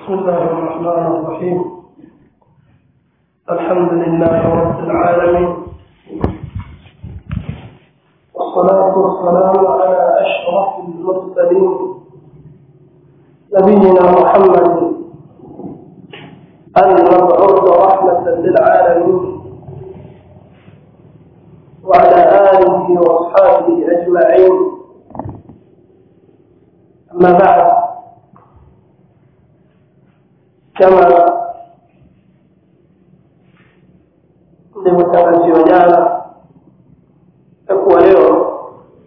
بسم الله الرحمن الرحيم الحمد لله رب العالمين والصلاة والسلام على أشرف المرسلين نبينا محمد المبعوث رحمة للعالمين وعلى آله وأصحابه أجمعين أما بعد كما nilivyotarajiwa jana takuwa leo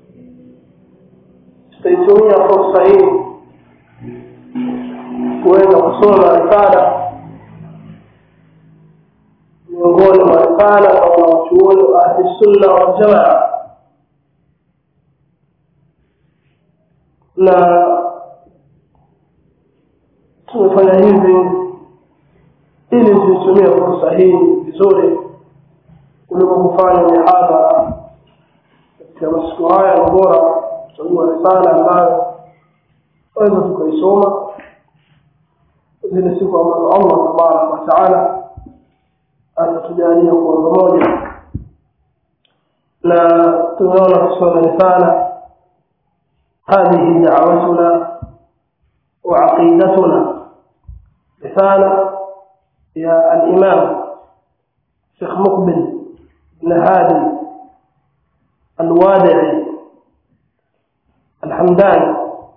tutaitumia fursa hii kuweza kusoma risala miongoni mwa risala za wanawachuoni wa ahli sunna waljamaa na tumefanya hivi ili tuitumie fursa hii vizuri kuliko kufanya mihadhara katika masiku haya ni bora kuchagua risala ambayo waweza tukaisoma zile siku ambazo allah tabaraka wataala atatujalia kuwa pamoja na tumeona kusoma risala هذه دعوتنا وعقيدتنا رسالة يا الإمام شيخ مقبل بن هادي الوادعي الحمداني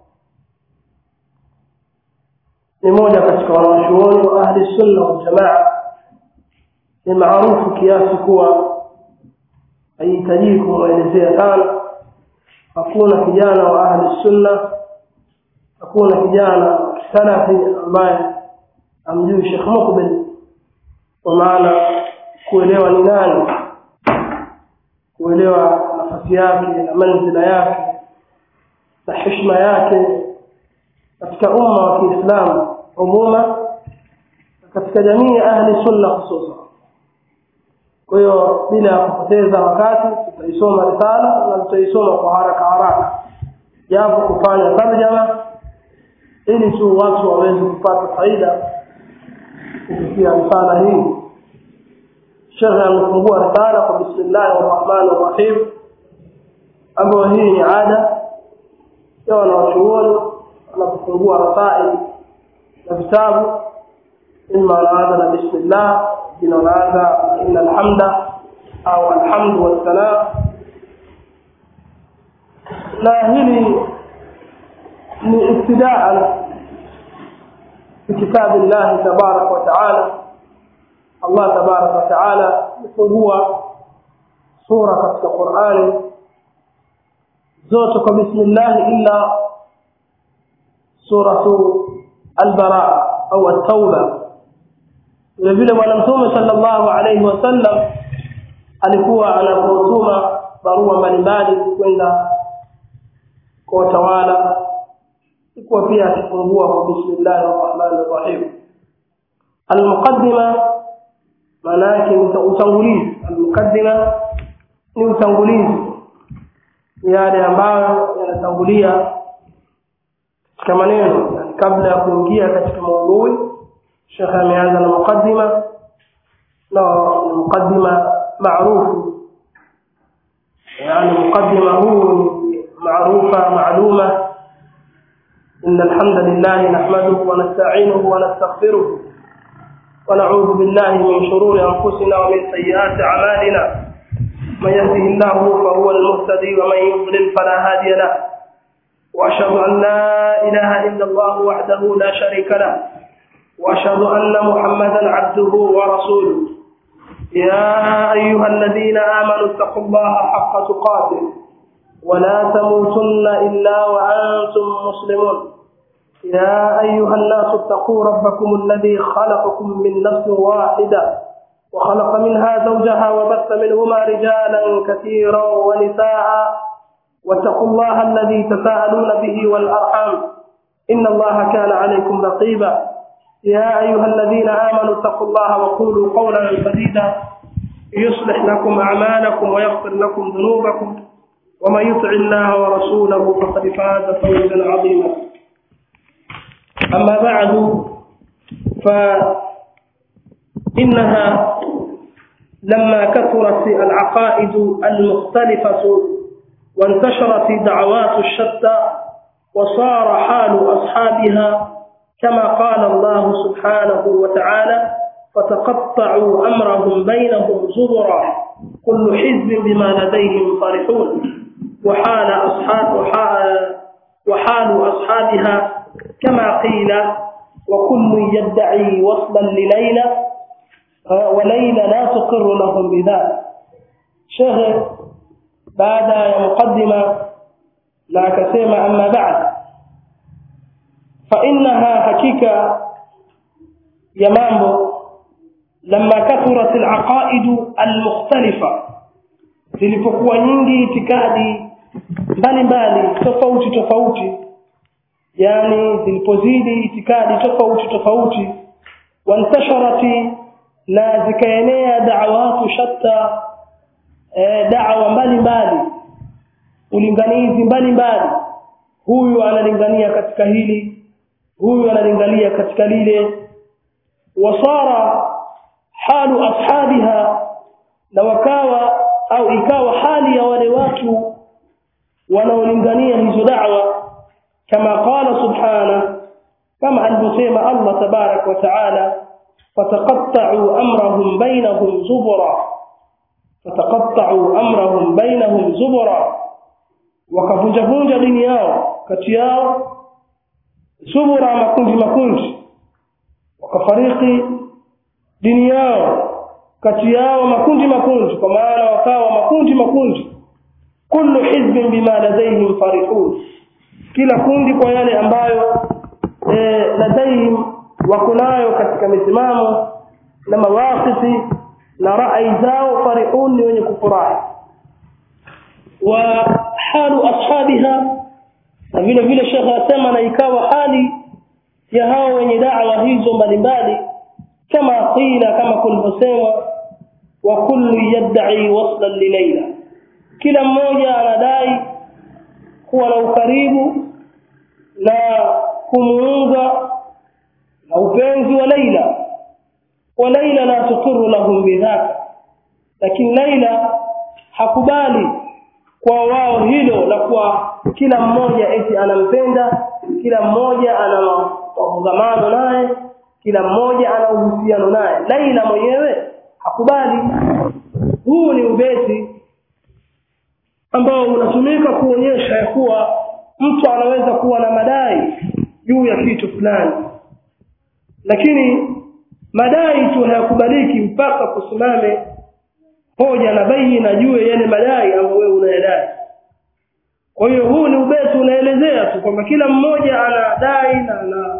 ni moja katika wanawachuoni wa ahli sunna waljamaa ni maarufu kiasi kuwa haihitajii kumwelezea sana hakuna kijana wa ahli sunna hakuna kijana salafi ambaye amjui Sheikh Mukbil kwa maana kuelewa ni nani kuelewa nafasi yake na manzila yake na heshima yake katika umma wa Kiislamu umuma katika jamii ya ahli sunna hususan kwa hiyo bila ya kupoteza wakati tutaisoma risala na tutaisoma kwa haraka haraka japo kufanya tarjama ili tu watu waweze kupata faida kupitia risala hii shekhe amefungua risala kwa bismillahi rahmani rahim ambayo hii ni ada ya wanawachuoni wanapofungua rasaili na vitabu ima wanaanza na bismillah wengine wanaanza ina alhamda au alhamdu wassalam na hili ni ibtidaan بكتاب الله تبارك وتعالى الله تبارك وتعالى يفungua sura katika Qur'ani zote kwa bismillah illa suratu al-bara au at-tauba vile vile bwana mtume sallallahu alayhi wasallam alikuwa anapotuma barua mbalimbali kwenda kwa watawala ilikuwa pia akifungua kwa bismillahir rahmanir rahim almuqaddima maana yake ni utangulizi almuqaddima ni utangulizi yale ambayo yanatangulia katika maneno yani kabla ya kuingia katika maudhui shekhe ameanza na muqaddima na ni muqaddima maarufu yani muqaddima huu maarufa maaluma إن الحمد لله نحمده ونستعينه ونستغفره ونعوذ بالله من شرور أنفسنا ومن سيئات أعمالنا من يهده الله فهو المهتدي ومن يضلل فلا هادي له وأشهد أن لا إله إلا الله وحده لا شريك له وأشهد أن محمدا عبده ورسوله يا أيها الذين آمنوا اتقوا الله حق تقاته ولا تموتن إلا وأنتم مسلمون يا أيها الناس اتقوا ربكم الذي خلقكم من نفس واحدة وخلق منها زوجها وبث منهما رجالا كثيرا ونساء واتقوا الله الذي تساءلون به والأرحام إن الله كان عليكم رقيبا يا أيها الذين آمنوا اتقوا الله وقولوا قولا سديدا يصلح لكم أعمالكم ويغفر لكم ذنوبكم ومن يطع الله ورسوله فقد فاز فوزا عظيما أما بعد فإنها لما كثرت العقائد المختلفة وانتشرت دعوات الشتى وصار حال أصحابها كما قال الله سبحانه وتعالى فتقطعوا أمرهم بينهم زبرا كل حزب بما لديهم فرحون وحال أصحاب وحال, وحال أصحابها كما قيل وكل يدعي وصلا لليلى وليلى لا تقر لهم بذلك شيخ بعد مقدمة لا كسيما أما بعد فإنها حقيقة يا مامبو لما كثرت العقائد المختلفة zilipokuwa nyingi itikadi mbalimbali tofauti tofauti yani zilipozidi itikadi tofauti tofauti wantasharati na zikaenea da'awatu shatta e, da'wa mbalimbali ulinganizi mbalimbali huyu analingania katika hili huyu analingania katika lile wasara halu ashabiha na wakawa au ikawa hali ya wale watu wanaolingania hizo da'wa kama qala subhana kama alivyosema Allah tabarak wa taala fataqatta'u amrahum bainahum zubura fataqatta'u amrahum bainahum zubura wakavunja vunja dini yao kati yao zubura makundi makundi wakafariki dini yao kati yao makundi makundi kwa maana wakawa makundi makundi kullu hizbin bima ladaihim farihun kila kundi kwa yale ambayo e, ladaihim wako nayo katika misimamo na mawaqifi na rai zao farihun ni wenye kufurahi wa halu ashabiha na vile vile shekhe asema na ikawa hali ya hao wenye da'wa hizo mbalimbali kama qila kama kulivyosemwa wa kullu yad'i waslan li Layla kila mmoja anadai kuwa na ukaribu na kumuunga na upenzi wa Laila wa Laila la tuqirru lahum bidhaka lakini Laila hakubali kwa wao hilo la kuwa kila mmoja eti anampenda kila mmoja ana mafungamano naye kila mmoja ana uhusiano naye Laila mwenyewe hakubali huu ni ubeti ambao unatumika kuonyesha ya kuwa mtu anaweza kuwa na madai juu ya kitu fulani lakini madai tu hayakubaliki mpaka kusimame hoja na baina juu ya yale madai ambayo wewe unayadai kwa hiyo huu ni ubeti unaelezea tu kwamba kila mmoja anadai na ana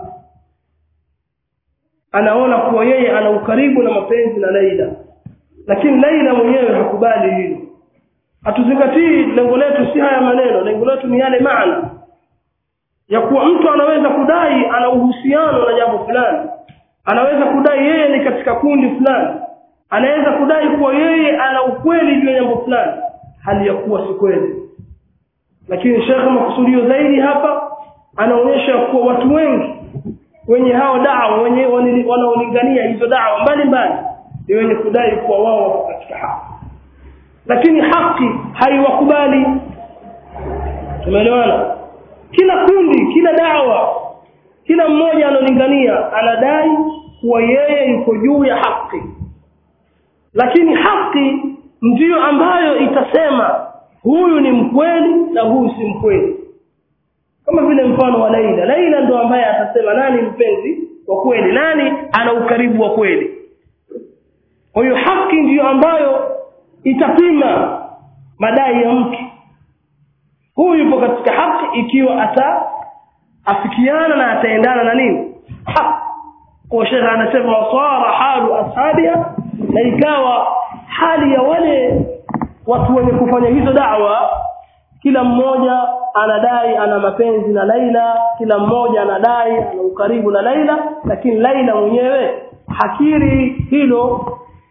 anaona kuwa yeye ana ukaribu na mapenzi na Laila lakini Laila mwenyewe hakubali hilo hatuzingatii lengo letu si haya maneno lengo letu ni yale maana ya kuwa mtu anaweza kudai ana uhusiano na jambo fulani anaweza kudai yeye ni katika kundi fulani anaweza kudai kuwa yeye ana ukweli juu ya jambo fulani hali ya kuwa si kweli lakini shekhe makusudio zaidi hapa anaonyesha kuwa watu wengi wenye hao dawa wenye wanaolingania hizo dawa mbalimbali ni wenye kudai kuwa wao wako katika haki lakini haki haiwakubali tumeelewana kila kundi kila dawa kila mmoja analingania anadai kuwa yeye yuko juu ya haki lakini haki ndiyo ambayo itasema huyu ni mkweli na huyu si mkweli kama vile mfano wa Laila Laila ndo ambaye atasema nani mpenzi wa kweli nani ana ukaribu wa kweli kwa hiyo haki ndiyo ambayo itapima madai ya mtu huyu yupo katika haki ikiwa ata afikiana na ataendana na nini haki kwa shekha anasema wasara halu ashabia na ikawa hali ya wale watu wenye kufanya hizo da'wa kila mmoja anadai ana mapenzi na Laila kila mmoja anadai ana ukaribu na Laila lakini Laila mwenyewe hakiri hilo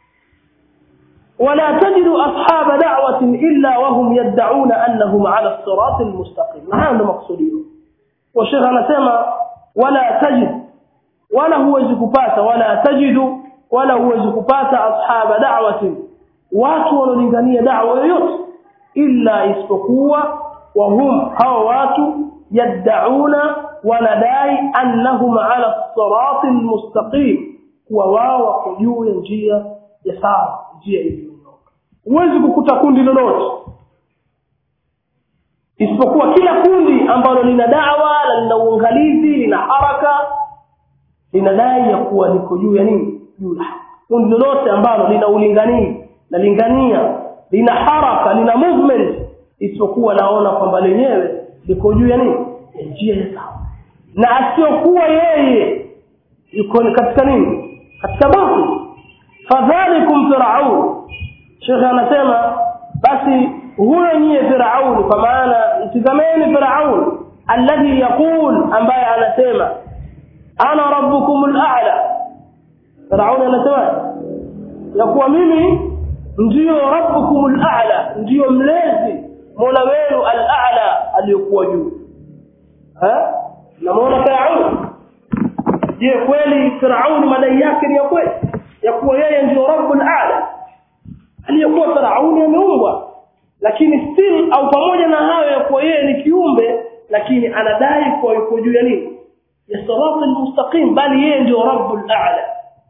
ولا تجد أصحاب دعوة إلا وهم يدعون أنهم على الصراط المستقيم هذا مقصوديه والشيخ أنا سمع ولا تجد wala huwezi kupata wala tajidu wala huwezi kupata ashaba da'wati watu wanaolingania da'wa yoyote illa isipokuwa wahum hao watu yad'una wanadai annahum ala sirati almustaqim kuwa wao wako juu ya njia ya sawa njia iliyonyooka huwezi kukuta kundi lolote isipokuwa kila kundi ambalo lina dawa na lina uangalizi lina haraka linadai ya kuwa liko juu ya nini juu ya kundi lolote ambalo lina ulinganii na lingania lina haraka lina movement isipokuwa naona kwamba lenyewe liko juu ya nini ya njia ya sawa na asiyokuwa yeye yuko katika nini katika batil fadhalikum firaun shekhe anasema basi huyo nyie firaun kwa maana mtizameni firaun alladhi yaqul ambaye anasema ana rabbukum al-a'la firaun anasema ya kuwa mimi ndiyo rabbukum al-a'la ndiyo mlezi mola wenu al-a'la aliyokuwa juu ha namuona firaun je kweli firaun madai yake ni ya kweli ya kuwa yeye ndiyo rabbul a'la aliyekuwa firauni ameumbwa lakini still au pamoja na hayo ya kuwa yeye ni kiumbe lakini anadai kuwa yuko juu ya nini ya sirati almustaqim bali yeye ndio rabbul a'la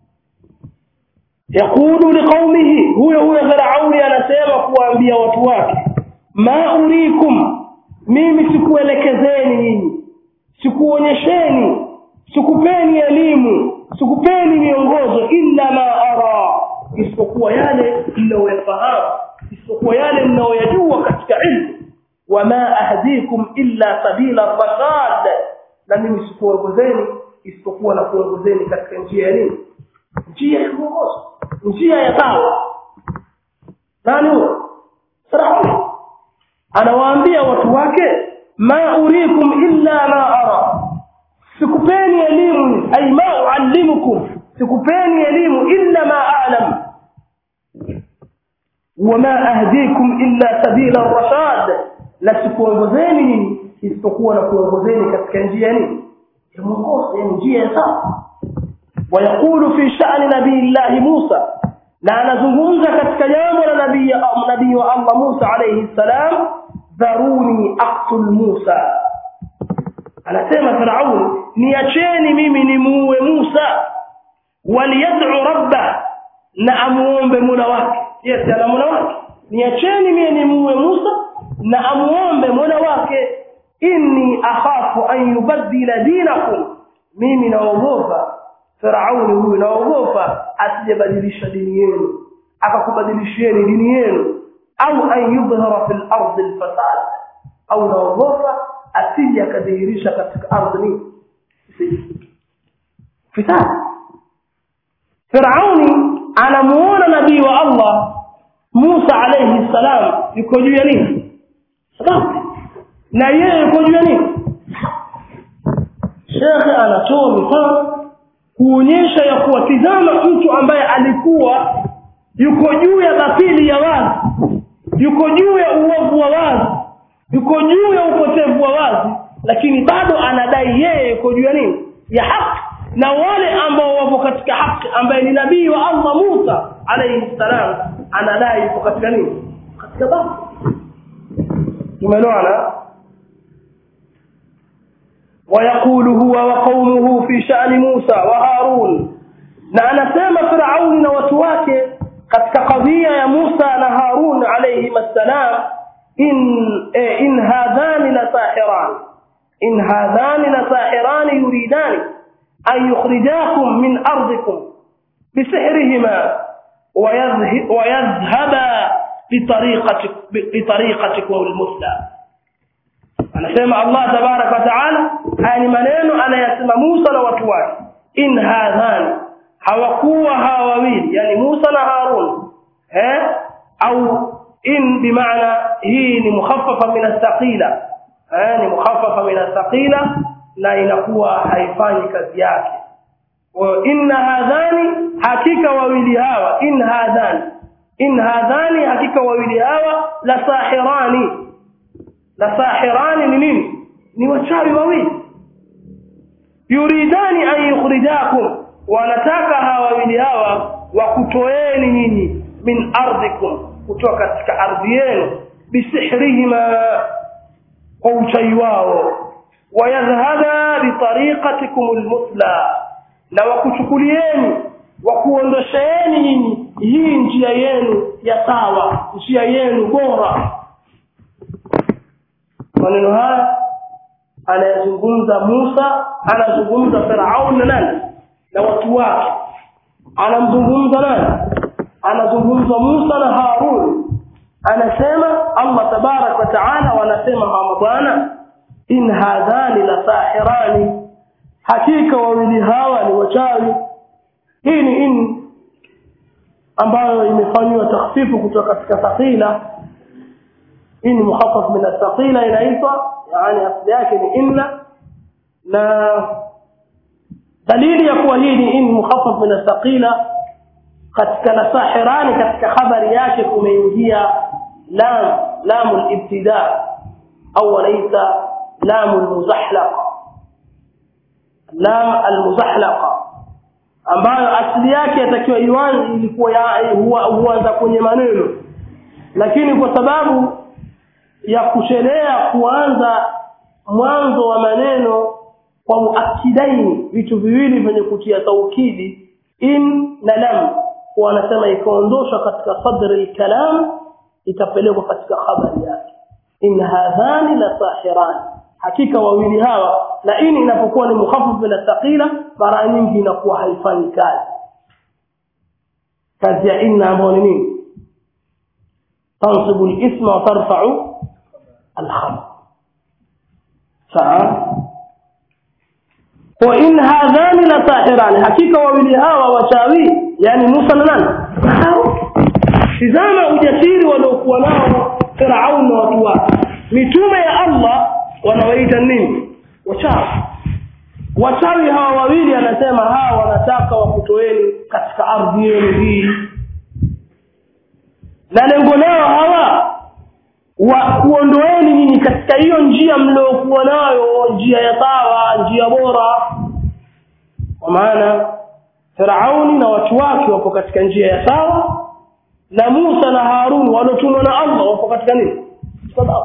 yaqulu liqaumihi huyo huyo firauni anasema kuwaambia watu wake ma urikum mimi sikuelekezeni nyinyi sikuonyesheni sikupeni elimu sikupeni miongozo illa ma ara isipokuwa yale mnayoyafahamu isipokuwa yale mnayoyajua katika ilmu wama ahdikum illa sabila rashad na mimi sikuongozeni isipokuwa na kuongozeni katika njia ya nini njia ya kuongoza njia ya sawa nani huyo firauni anawaambia watu wake ma urikum illa ma ara sikupeni elimu ay ma uallimukum sikupeni elimu illa ma a'lam wama ahdikum illa sabila rashad la sikuongozeni nini isipokuwa na kuongozeni katika njia nini ya mwongozo yani njia ya sawa ويقول في شأن نبي الله موسى na anazungumza katika jambo la nabii nabii wa Allah Musa alayhi salam dharuni aqtul Musa anasema Firaun niacheni mimi nimuue Musa waliyad'u rabba na amuombe Mola wake yes ana Mola wake niacheni mimi nimuue Musa na amuombe Mola wake inni akhafu an yubaddila dinakum mimi naogopa Firauni huyu naogopa asijebadilisha dini yenu akakubadilishieni dini yenu au an yudhhara fil ardi alfasad au naogopa asije akadhihirisha katika ardhi ni fisad Firauni anamuona nabii wa Allah Musa alayhi salam yuko juu ya nini sababu na yeye yuko juu ya nini Sheikh anatoa mifano kuonyesha ya kuwa tizama mtu ambaye alikuwa yuko juu ya batili ya wazi yuko juu ya uovu wa wazi yuko juu ya upotevu wa wazi lakini bado anadai yeye yuko juu ya nini ya haki na wale ambao wapo katika haki ambaye ni nabii wa Allah Musa alayhi salam anadai yuko katika nini katika batili tumeelewana ويقول هو وقومه في شأن موسى وهارون na anasema Firauni na watu wake katika kadhia ya Musa na Harun alayhi assalam in eh, in hadhani la sahiran in hadhani la sahiran yuridani an yukhrijakum min ardikum bisihrihima ويذهبا بطريقتك بطريقتكم المثلى anasema Allah tabarak wa taala haya ni maneno anayasema Musa na watu wake in hadhani hawakuwa hawa wawili yani Musa na Harun eh au in bimaana hii ni mukhaffafa min athqila eh ni mukhaffafa min athqila na inakuwa haifanyi kazi yake wa inna hadhani hakika wawili hawa in hadhani in hadhani hakika wawili hawa la sahirani la sahirani ni nini ni wachawi wawili yuridani an yukhrijakum wanataka hawa wawili hawa wakutoeni nyinyi min ardhikum kutoka katika ardhi yenu bisihrihima kwa uchawi wao wayadhhaba bitariqatikum almusla na wakuchukulieni wakuondosheeni nyinyi hii njia yenu ya sawa njia yenu bora maneno haya anayezungumza Musa anazungumza Firaun na nani na watu wake anamzungumza nani anazungumza Musa na Harun anasema Allah tabarak wa taala wanasema mama bwana in hadhani la sahirani hakika wawili hawa ni wachawi hii ni in ambayo imefanywa takhfifu kutoka katika thaqila hii ni mukhaffaf min athqila inaitwa yani asli yake ni inna na dalili ya kuwa hii ni in mukhaffaf min athqila katika nasahirani katika habari yake kumeingia lam lam al-ibtida au wanaita lam al-muzahlaqa lam al-muzahlaqa ambayo asili yake yatakiwa iwanze ilikuwa huanza kwenye maneno lakini kwa sababu ya kuchelea kuanza mwanzo wa maneno kwa muakidaini vitu viwili vyenye kutia taukidi in na lam wanasema ikaondoshwa katika sadri al-kalam ikapelekwa katika habari yake in hadhani la sahirani hakika wawili hawa na ini inapokuwa ni mukhaffaf bila thaqila mara nyingi inakuwa haifanyi kazi kazi ya inna ambayo ni nini tansibu al-isma wa tarfa'u al-khabar sawa wa in hadhani la sahirani hakika wawili hawa wachawi yani Musa na nani tizama ujasiri waliokuwa nao Firaun na watu wake mitume ya Allah wanawaita nini wachawi wachawi hawa wawili anasema hawa wanataka wakutoeni katika ardhi yenu hii na lengo lao hawa wa kuondoeni nyinyi katika hiyo njia mliokuwa nayo njia ya sawa njia bora kwa maana Firauni na watu wake wapo katika njia ya sawa na Musa na Harun waliotumwa na Allah wapo katika nini sababu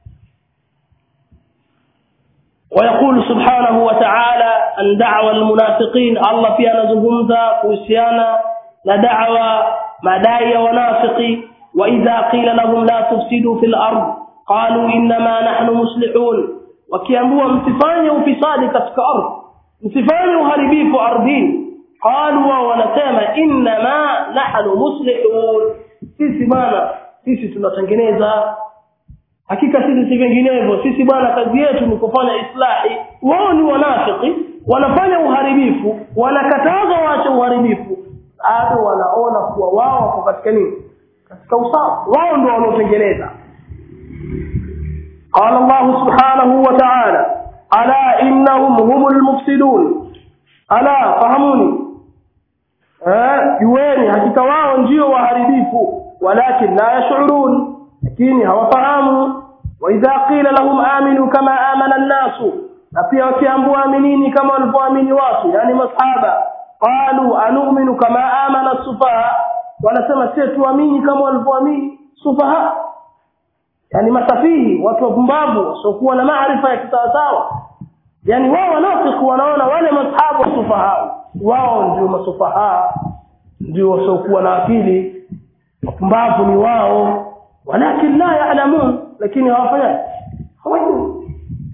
ويقول سبحانه وتعالى أن دعوى المنافقين الله فيها نزغمزا كوسيانا لدعوى مدايا ونافقي وإذا قيل لهم لا تفسدوا في الأرض قالوا إنما نحن مصلحون وكياموا متفاني وفساد كتك أرض متفاني وهربيف أرضين قالوا ونسيما إنما نحن مصلحون sisi bwana sisi tunatengeneza hakika sisi si vinginevyo sisi bwana kazi yetu ni kufanya islahi wao ni wanafiki wanafanya uharibifu wanakataza waache uharibifu bado wanaona kuwa wao wako katika nini katika usawa wao ndio wanaotengeneza قال الله سبحانه وتعالى ألا إنهم هم المفسدون ألا فهموني jueni hakika wao ndio waharibifu walakin la yashurun lakini hawafahamu wa idha qila lahum aminu kama amana an-nasu na pia wakiambiwa aminini kama walivyoamini watu yani masahaba qalu anu'minu kama amana as-sufaha wanasema sisi tuamini kama walivyoamini sufaha yani masafihi watu wapumbavu wasiokuwa na maarifa ya kisawasawa yani wao wanafiki wanaona wale masahaba sufaha wao ndio masufaha ndio wasiokuwa na akili wapumbavu ni wao walakin la ya'lamun lakini hawafanya hawajui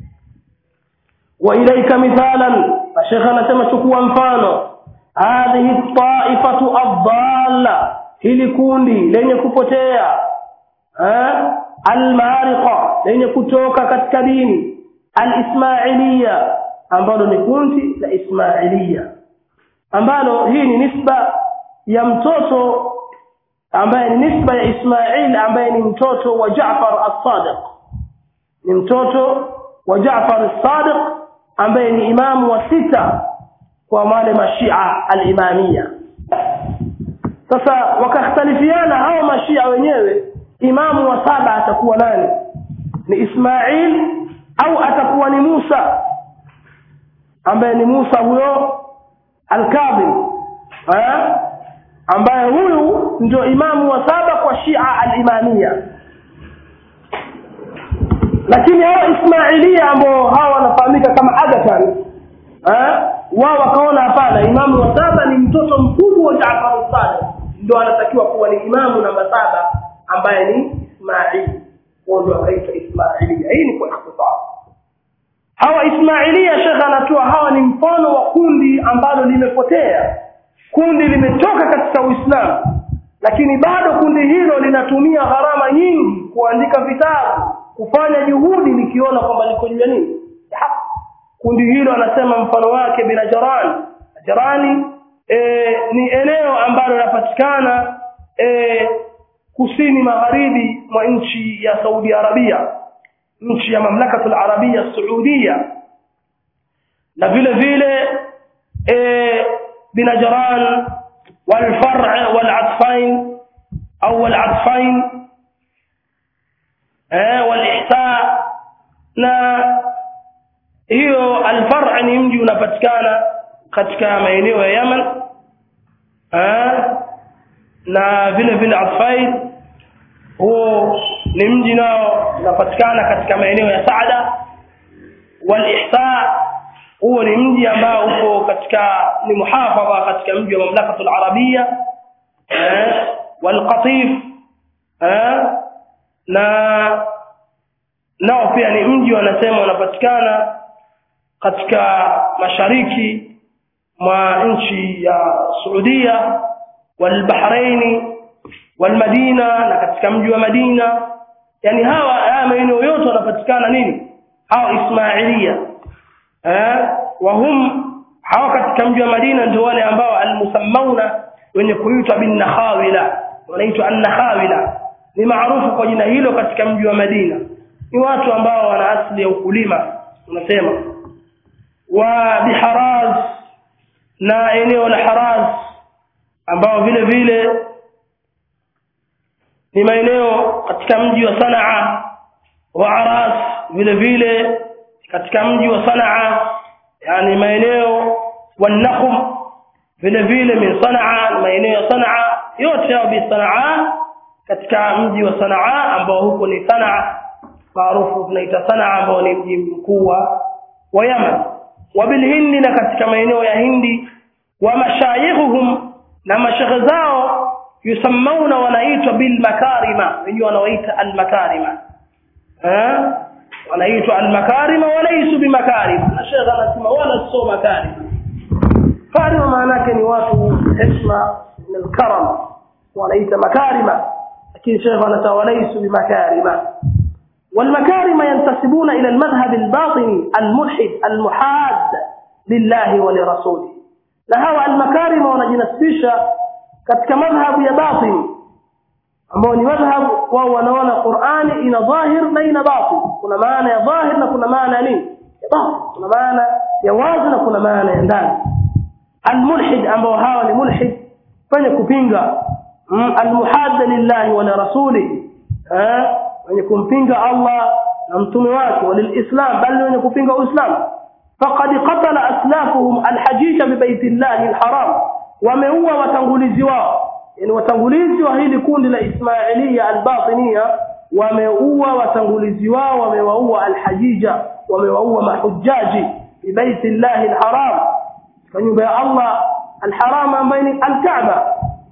wa ilaika mithalan shekha anasema chukua mfano hadhihi taifatu adalla hili kundi lenye kupotea eh almariqa lenye kutoka katika dini alismailiya ambalo ni kundi la ismailiya ambalo hii ni nisba ya mtoto ambaye ni nisba ya Ismail ambaye ni mtoto wa Jaafar as-Sadiq ni mtoto wa Jaafar as-Sadiq ambaye ni imamu wa sita kwa wale mashia al-imamia sasa wakakhtalifiana hao mashia wenyewe imamu wa saba atakuwa nani ni Ismail au atakuwa ni Musa ambaye ni Musa huyo al-Kadhim eh ambaye huyu ndio imamu wa saba kwa Shia al-Imamia lakini hawa Ismailia ambao hawa wanafahamika kama Agatan eh wao wakaona hapana imamu wa saba ni mtoto mkubwa wa Jaafar al-Sadiq ndio anatakiwa kuwa ni imamu namba saba ambaye ni Ismail wao ndio wakaitwa Ismailia hii ni kwa ikhtisar hawa Ismailia shekha anatoa hawa ni mfano wa kundi ambalo limepotea kundi limetoka katika Uislamu lakini bado kundi hilo linatumia gharama nyingi kuandika vitabu kufanya juhudi likiona kwamba liko juu ya nini kundi hilo anasema mfano wake bila Jaran Jarani e, ni eneo ambalo linapatikana e, kusini magharibi mwa nchi ya Saudi Arabia nchi ya mamlakatul arabia saudia na vile vile e, binajran والفرع والعطفين او العطفين eh walihsa na hiyo alfar' ni mji unapatikana katika maeneo ya Yemen eh na vile vile Atfaid huo ni mji nao unapatikana katika maeneo ya Saada walihsa huo ni mji ambao uko katika ni muhafadha katika mji wa mamlakatul arabia eh walqatif eh na nao pia ni mji wanasema unapatikana katika mashariki mwa nchi ya Saudia walbahraini walmadina na katika mji wa Madina yani hawa haya maeneo yote wanapatikana nini hawa Ismailia eh wahum hawa katika mji wa Madina ndio wale ambao almusammauna wenye kuitwa bin nakhawila wanaitwa an-nakhawila ni maarufu kwa jina hilo katika mji wa Madina ni watu ambao wana asili ya ukulima unasema wa biharaz na eneo la Haraz ambao vile vile ni maeneo katika mji wa Sanaa wa Aras vile vile katika mji wa Sanaa yani maeneo wa Nakhum vile vile min Sanaa maeneo ya Sanaa yote yao bi Sanaa katika mji wa Sanaa ambao huko ni Sanaa maarufu tunaita Sanaa ambao ni mji mkuu wa Yemen wa bil Hindi na katika maeneo ya Hindi wa mashayikhuhum na mashekhe zao yusammauna wanaitwa bil makarima wenyewe wanaoita al makarima eh wanaitwa al makarima walaysu bi makarim na shekhe anasema wala sio makarim karima maana yake ni watu heshima na karam wanaita makarima lakini shekhe anasema walaysu bi makarima والمكارم ينتسبون إلى المذهب الباطني الملحد المحاد لله ولرسوله na hawa almakarima wanajinasibisha katika madhhabu ya batin ambao ni madhhabu wao wanaona Qur'ani ina dhahir na ina batin kuna maana ya dhahir na kuna maana ya nini ya batin kuna maana ya wazi na kuna maana ya ndani almulhid ambao hawa ni mulhid fanya kupinga almuhadda lillahi wa lirasulihi eh wenye kumpinga Allah na mtume wake walilislam bali wenye kupinga uislamu faqad qatala aslafuhum alhajisha bi baitillahi alharam wameua watangulizi wao yani watangulizi wa hili kundi la ismailia albatinia wameua watangulizi wao wamewaua alhajija wamewaua mahujaji bi baitillahi alharam kwa nyumba ya Allah alharam ambayo ni alkaaba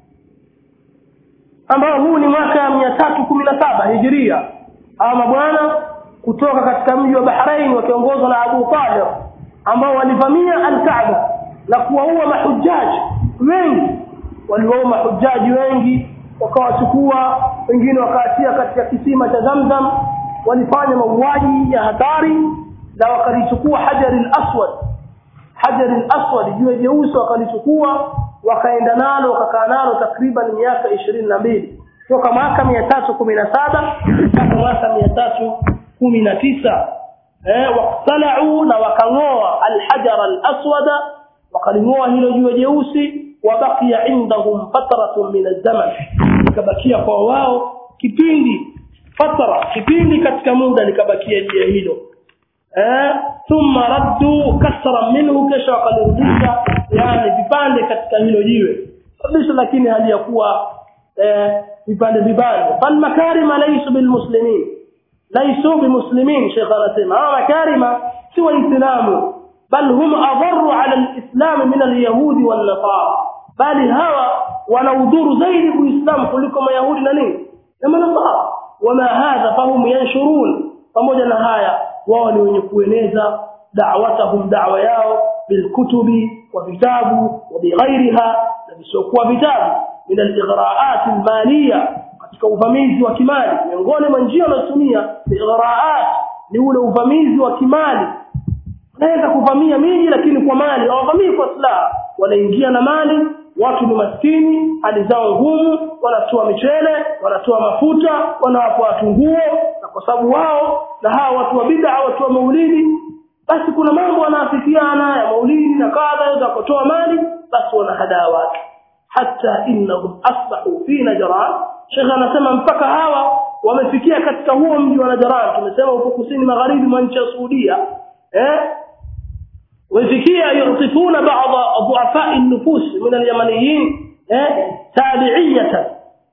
ambao huu ni mwaka 317 hijiria ama bwana kutoka katika mji wa Bahrain wakiongozwa na Abu Talib ambao walivamia al-Kaaba na kuwaua mahujaji wengi waliwaua mahujaji wengi wakawachukua wengine wakaatia katika kisima cha Zamzam walifanya mauaji ya hatari na wakalichukua hajar al-aswad hajar al-aswad jiwe jeusi wakalichukua wakaenda nalo wakakaa nalo takriban miaka ishirini na mbili toka mwaka mia tatu kumi na saba mpaka mwaka mia tatu kumi na tisa eh, waktalau na wakang'oa alhajar alaswada wakaling'oa hilo jiwe jeusi wabakia indahum fatratun min alzaman ikabakia kwa wao kipindi fatra kipindi katika muda likabakia jiwe hilo eh thumma raddu kasra minhu kisha wakalirudisha yani vipande katika hilo jiwe kabisa lakini hali ya kuwa eh vipande vipande fal makarima laysu bil muslimin laysu bi muslimin sheikh anasema hawa makarima si waislamu bal hum adarru ala alislam min alyahudi wan nasara bali hawa wana udhuru zaidi kuislamu kuliko mayahudi na nini na manasara wama hadha fahum yanshurun pamoja na haya wao ni wenye kueneza da'watahum da'wa yao bilkutubi wa vitabu wa bighairiha na visiokuwa vitabu min al-ighraa'at al-maliya katika uvamizi wa kimali miongoni mwa njia wanazotumia ighraa'at ni ule uvamizi wa kimali wanaweza kuvamia miji lakini kwa mali hawavamii kwa silaha wanaingia na mali watu ni maskini hali zao ngumu wanatoa michele wanatoa mafuta wanawapa watu nguo na kwa sababu wao na hawa watu wa bid'a watu wa maulidi basi kuna mambo wanaafikiana ya maulidi na kadha za kutoa mali basi wanahadaa watu hata innahum asbahu fi najran shekha anasema mpaka hawa wamefikia katika huo mji wa najran tumesema uko kusini magharibi mwa nchi ya Saudia eh ويفكيا يعطفون بعض ضعفاء النفوس من اليمنيين تابعية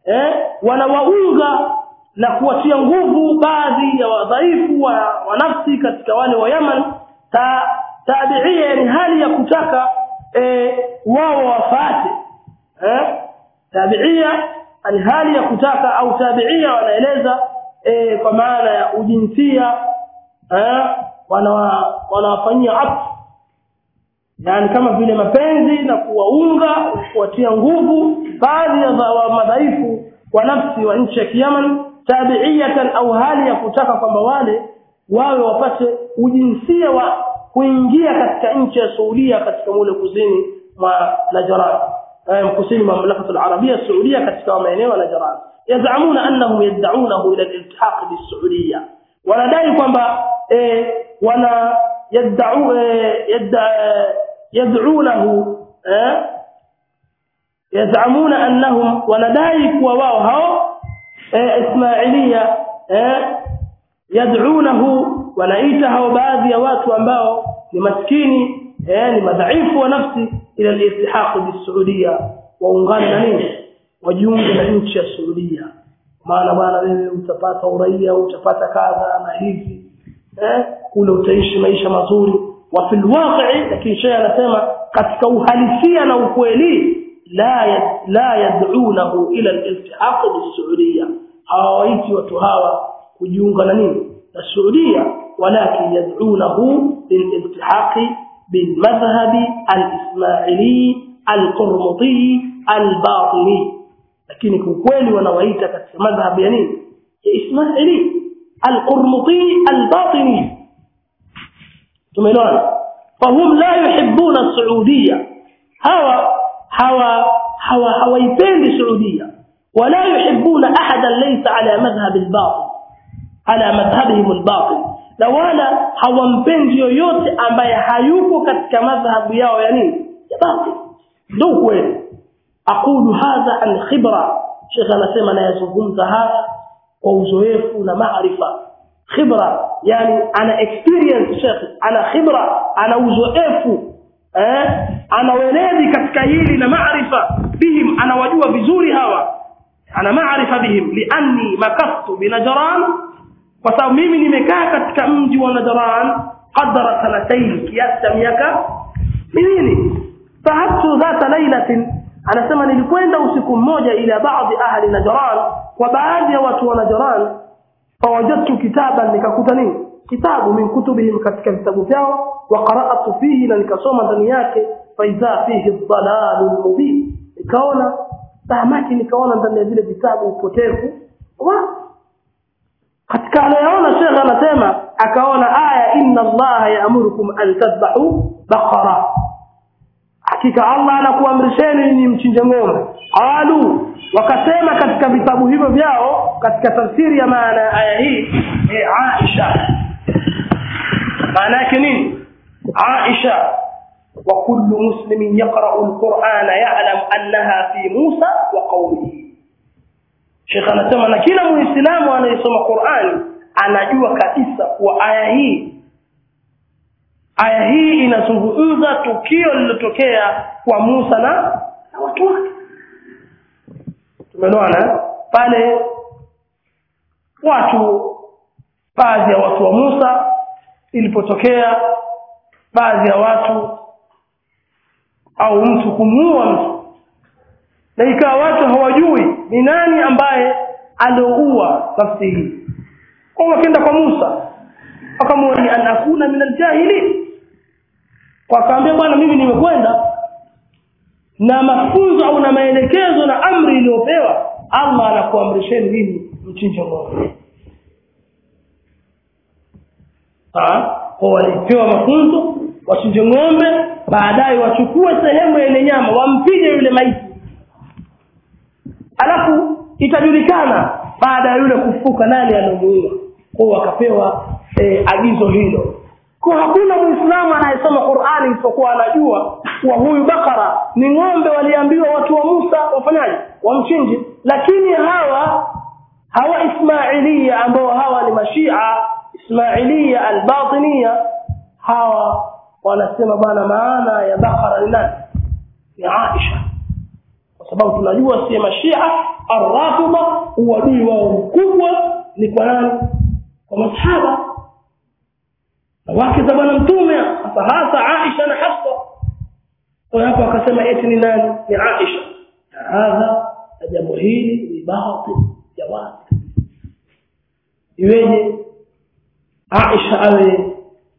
wanawaunga na kuwatia nguvu baadhi ya wadhaifu wa, wa nafsi katika wale wa Yaman ta, tabiia ni hali ya kutaka e, wao wafate eh tabiia ni hali ya kutaka au tabiia wanaeleza e, kwa maana ya ujinsia eh wanawafanyia afu yani kama vile mapenzi na kuwaunga kuwatia nguvu baadhi ya madhaifu wa nafsi wa nchi ya Yemen tabiiyatan au hali ya kutaka kwamba wale wawe wapate ujinsia wa kuingia katika nchi ya Saudia katika mule kusini mwa Najran eh kusini mwa mamlaka al-Arabia Saudia katika maeneo ya Najran yazamuna annahum yad'unahu ila al-iltihaq bis-Saudia wanadai kwamba eh wana يدعو يدعونه يزعمون انهم وندai kuwa wao hao Ismailia yad'unahu wanaita hao baadhi ya watu ambao ni maskini ni madhaifu wa nafsi ila al-iltihaq bis-Saudia waungane na nini wajiunge na nchi ya Saudia maana bwana wewe utapata uraia utapata kadha na hivi eh kule utaishi maisha mazuri wa fil waqi'i lakini shehe anasema katika uhalisia na ukweli la yad, la yad'unahu ila al-iltihaq bis-Saudia hawaiti watu hawa kujiunga na nini na Saudia walakin yad'unahu lil-iltihaq bil madhhabi al-ismaili al-qurmuti al-batini lakini kwa kweli wanawaita katika madhhabi ya nini ya ismaili القرمطي الباطني tumeelewana fahum la yuhibbuna السعوديه hawa hawa hawa hawaipendi saudia wala yuhibbuna ahadan laysa ala madhhab al-batil ala madhhabihim al-batil na wala hawampendi yoyote ambaye hayuko katika madhhabu yao ya nini ya batil ndio kweli aqulu hadha an khibra sheikh anasema nayazungumza haya kwa uzoefu na maarifa khibra yani ana experience sheikh ana khibra ana uzoefu eh ana weledi katika hili na maarifa bihim anawajua vizuri hawa ana maarifa bihim lianni makastu binajran kwa sababu mimi nimekaa katika mji wa Najran qadara sanatayn kiasi cha miaka miwili fahabtu dhata lailatin anasema nilikwenda usiku mmoja ila baadhi ahli Najran kwa baadhi ya watu wa Najran fawajadtu kitaban nikakuta nini kitabu min kutubihim katika vitabu vyao wa qara'tu fihi na nikasoma ndani yake faidha fihi dhalalul mubin nikaona tahamaki nikaona ndani ya vile vitabu upotevu wa katika anayoona shekhe anasema akaona aya inna allaha yaamurukum an tadbahu baqara hakika Allah anakuamrisheni ni mchinje ng'ombe qalu wakasema katika vitabu hivyo vyao katika tafsiri ya maana ya aya hii e Aisha maana yake nini Aisha wa kullu muslimin yaqra'u al-Qur'ana ya'lam annaha fi Musa wa qawmihi Sheikh anasema na kila muislamu anayesoma Qur'ani anajua kabisa kuwa aya hii aya hii inazungumza tukio lililotokea kwa Musa na, na watu wake tumeelewana pale watu baadhi ya watu wa Musa ilipotokea baadhi ya watu au mtu kumuua mtu na ikawa watu hawajui ni nani ambaye alioua nafsi hii kwa wakaenda kwa Musa akamwambia an akuna min aljahili kwa kaambia bwana mimi nimekwenda na mafunzo au na maelekezo na amri iliyopewa Allah anakuamrisheni mimi mchinje ng'ombe kwa walipewa mafunzo wachinje ng'ombe baadaye wachukue sehemu ya ile nyama wampige yule maiti alafu itajulikana baada ya yule kufuka nani alomuua kwa wakapewa e, agizo hilo kwa hakuna muislamu anayesoma Qur'ani isipokuwa anajua kuwa huyu bakara ni ng'ombe waliambiwa watu wa Musa wafanyaje wamchinje lakini hawa hawa Ismailia ambao hawa ni mashia Ismailia albatinia hawa wanasema bwana maana ya bakara ni nani ni Aisha kwa sababu tunajua si mashia arrafida uadui wao mkubwa ni kwa nani kwa masahaba na wake za bwana mtume hasa hasa Aisha na Hafsa kwa hapo akasema eti ni nani ni Aisha hadha jambo hili ni batil jawab iweje Aisha awe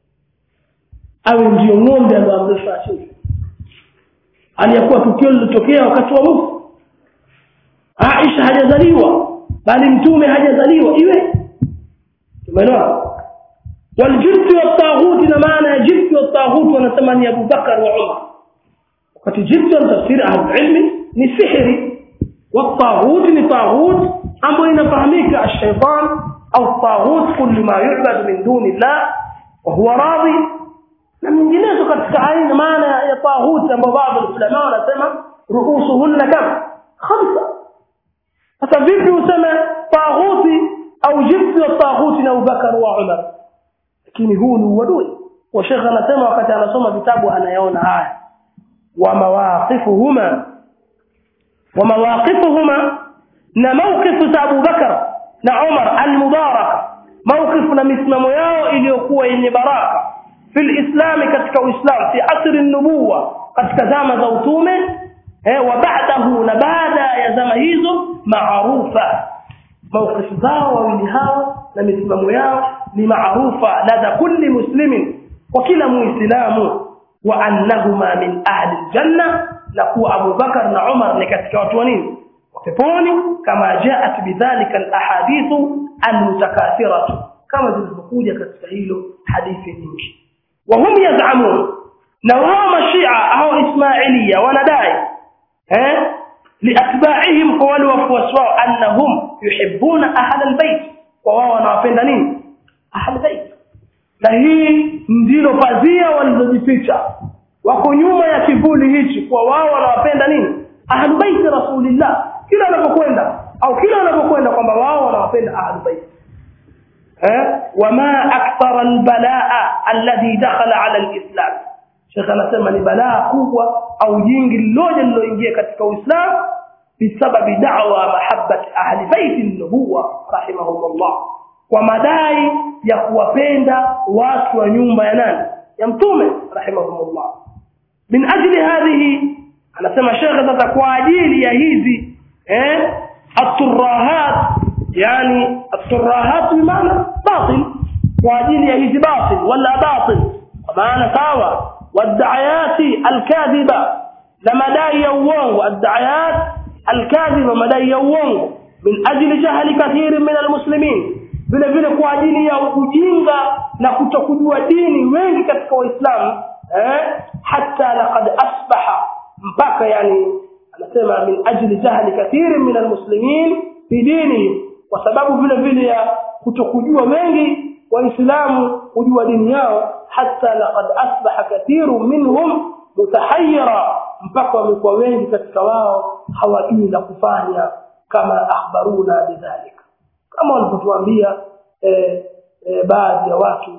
awe ndio ng'ombe aliyoamrishwa achinjwe aliyakuwa tukio lilitokea wakati wa Musa Aisha hajazaliwa bali mtume hajazaliwa iwe tumeelewa والجبت والطاغوت na maana ya jibti والطاغوت wanasema ni Abu Bakar wa Umar wakati jibti tafsiri ahli ilmi ni sihiri والطاغوت ni طاغوت ambayo inafahamika الشيطان au الطاغوت كل ما يعبد من دون الله وهو راضي na minginezo katika aina maana ya طاغوت ambao baadhi ya ulama wanasema ruusuhunna kam khamsa sasa vipi useme طاغوتي au jibti wa طاغوت na Abu Bakar wa Umar lakini huu ni uadui wa shekha anasema wakati anasoma vitabu anayaona haya wa mawaqifuhuma wa mawaqifuhuma na mawqifu za Abu Bakar na Umar al-mubaraka mawqifu na misimamo yao iliyokuwa yenye baraka fil islam katika uislamu fi asri an-nubuwa katika zama za utume eh wa ba'dahu na baada ya zama hizo maarufa mawqifu zao wawili hao na misimamo yao ni maarufa ladha kulli muslimin kwa kila muislamu wa annahuma min ahli aljanna na kuwa Abu Bakar na Umar ni katika watu wa nini peponi kama jaat bidhalika alahadithu almutakathiratu kama zilivyokuja katika hilo hadithi nyingi wa hum yaz'amun na wao mashia au ismailia wanadai eh liatba'ihim kwa wale wafuasi wao annahum yuhibbuna ahla albayt kwa wao wanawapenda nini ahli bait na hii ndilo pazia walizojificha wako nyuma ya kivuli hichi kwa wao wanawapenda nini ahli bait rasulillah kila wanapokwenda au kila wanapokwenda kwamba wao wanawapenda ahli bait eh wama akthara albalaa alladhi dakhala ala alislam Sheikh anasema ni balaa kubwa au jingi liloje liloingia katika Uislamu bisababi da'wa mahabbati ahli bait an-nubuwa rahimahumullah kwa madai ya kuwapenda watu wa nyumba ya nani ya mtume rahimahumullah min ajli hadhihi anasema shekhe sasa kwa ajili ya hizi eh at-turahat yani at-turahat maana batil kwa ajili ya hizi batil wala batil kwa maana sawa wad'ayati al-kadhiba na madai ya uongo ad-da'ayat al-kadhiba madai ya uongo min ajli jahli kathir min al-muslimin vile vile kwa ajili ya ujinga na kutokujua dini wengi katika waislamu eh hata laqad asbaha mpaka yani anasema min ajli jahli kathir min almuslimin bidini kwa sababu vile vile ya kutokujua wengi waislamu kujua dini yao hata laqad asbaha kathiru minhum mutahayyira mpaka wamekuwa wengi katika wao hawajui la kufanya kama akhbaruna bidhalika kama walipotuambia eh, eh, baadhi ya watu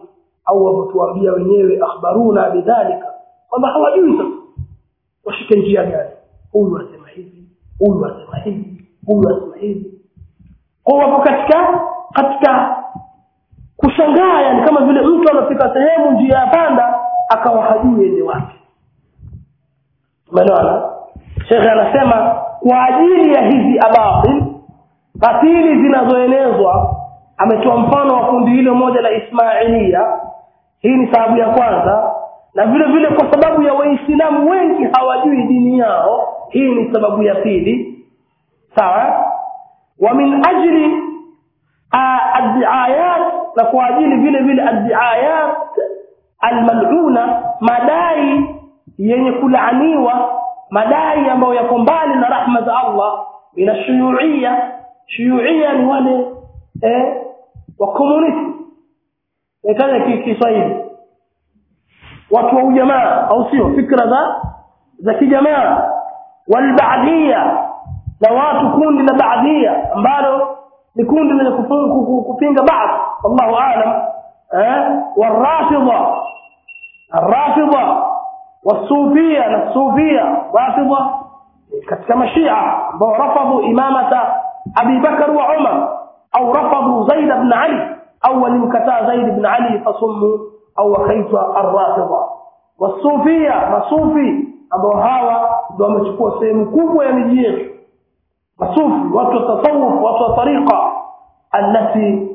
au wametuambia wenyewe akhbaruna bidhalika kwamba hawajui sasa washike njia gani huyu asema hivi huyu asema hivi huyu asema hivi kwa wapo katika katika kushangaa yani kama vile mtu anafika sehemu njia ya panda akawa hajui ende wapi umeelewana shekhe anasema kwa ajili ya hizi abatil batili zinazoenezwa ametoa mfano wa kundi hilo moja la ismailia hii ni sababu ya kwanza na vile vile kwa sababu ya waislamu wengi hawajui dini yao hii ni sababu ya pili sawa wa min ajli addiayat na kwa ajili vile vile addiayat almaluna madai yenye kulaaniwa madai ambayo yako mbali na rahma za Allah ina shuyuia shuyuia ni wale eh wa komunisti ikaja Kiswahili watu wa ujamaa au sio fikra za za kijamaa walbaadia na watu kundi la baadia ambalo ni kundi lenye kupinga baadhi wallahu aalam eh warafidha الرافضه والصوفيه na sufia rafidha katika mashia ambao rafadhu imamata Abi Bakar wa Umar au rafadhu Zaid ibn Ali au walimkataa Zaid ibn Ali fasummu au wakaitwa ar-rafidha wasufia masufi ambao hawa ndio wamechukua sehemu kubwa ya miji yetu masufi watu wa tasawuf watu wa tariqa alati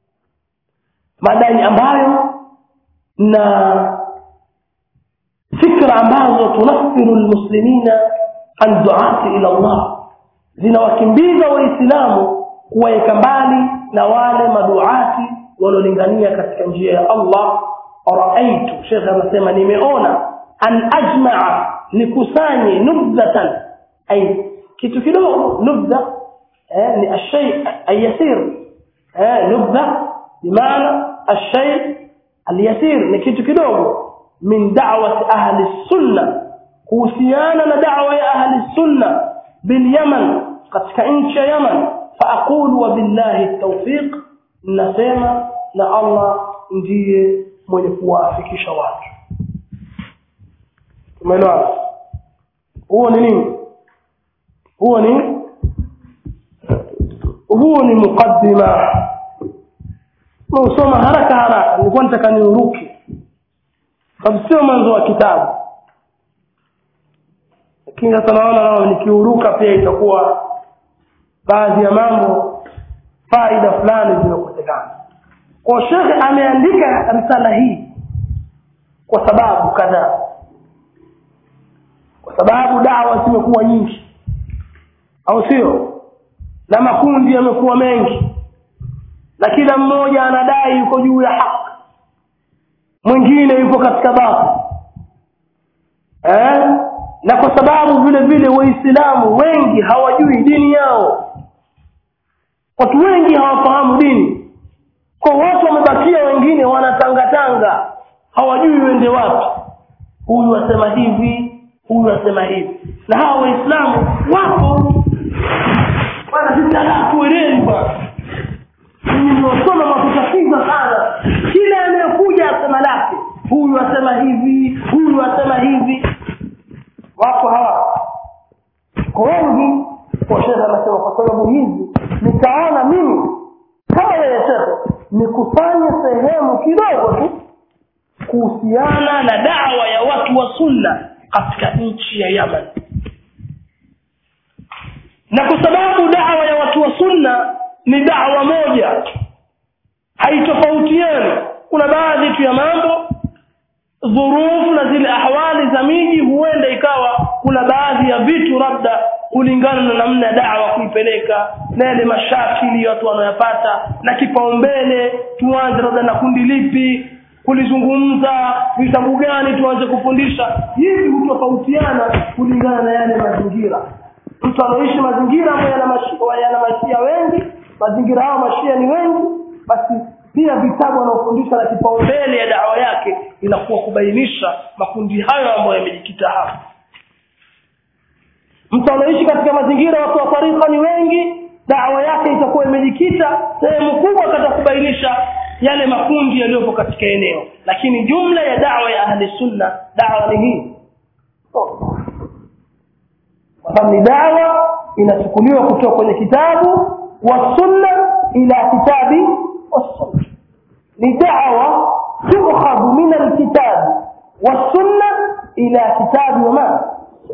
madai ambayo na fikra ambazo tunaffiru almuslimina an duati ila Allah zinawakimbiza waislamu kuwaweka mbali na wale maduati wanaolingania katika njia ya Allah raaitu shekhe anasema nimeona an ajmaa nikusanye nubdhatan ay kitu kidogo nubdha eh, ni ashay ayasir eh, nubdha bimaana ashay alyasir ni kitu kidogo min da'wati ahli sunna kuhusiana na da'wa ya ahli sunna bil yaman katika nchi ya yaman fa aqulu wa billahi tawfiq nasema na Allah ndiye mwenye kuwafikisha watu tumeelewa huo ni nini huo ni huo ni mukaddima usoma haraka haraka nilikuwa nataka niuruke sababu sio mwanzo wa kitabu lakini sasa naona nao nikiuruka pia itakuwa baadhi ya mambo faida fulani zimekosekana kwa shekhe ameandika risala hii kwa sababu kadhaa kwa sababu dawa zimekuwa nyingi au sio na makundi yamekuwa mengi na kila mmoja anadai yuko juu ya haki mwingine yuko katika batil eh na kwa sababu vile vile waislamu wengi hawajui dini yao watu wengi hawafahamu dini kwa watu wamebakia wengine wanatangatanga hawajui wende wapi huyu asema hivi huyu asema hivi na hawa waislamu wapo bwana sisi hatuelewi bwana nimewasoma makutatiza sana kila anayekuja asema lake huyu asema hivi huyu asema hivi wako hawa kwa wengi kwa shekhe anasema kwa sababu hizi nikaona mimi kama yeye shekhe nikusanye sehemu kidogo tu kuhusiana na dawa ya watu wa sunna katika nchi ya Yaman na kwa sababu dawa ya watu wa sunna ni dawa moja haitofautiani kuna baadhi tu ya mambo dhurufu na zile ahwali za miji huenda ikawa kuna baadhi ya vitu labda kulingana na namna ya dawa kuipeleka na yale mashakili watu wanayopata na kipaumbele tuanze labda na kundi lipi kulizungumza vitabu gani tuanze kufundisha hivi hutofautiana kulingana na yale mazingira mtu anaoishi mazingira ambayo yana mashia, yana mashia wengi mazingira hayo mashia ni wengi basi pia vitabu wanaofundisha na kipaumbele ya dawa yake inakuwa kubainisha makundi hayo ambayo yamejikita hapa mtu anaishi katika mazingira watu wa tarika ni wengi dawa yake itakuwa imejikita sehemu kubwa katika kubainisha yale makundi yaliyopo katika eneo lakini jumla ya dawa ya ahli sunna dawa ni hii kwa sababu ni dawa inachukuliwa kutoka kwenye kitabu wa sunna ila kitabi wa sunna ni dawa tukhadhu min alkitabi wa sunna ila kitabi wa ma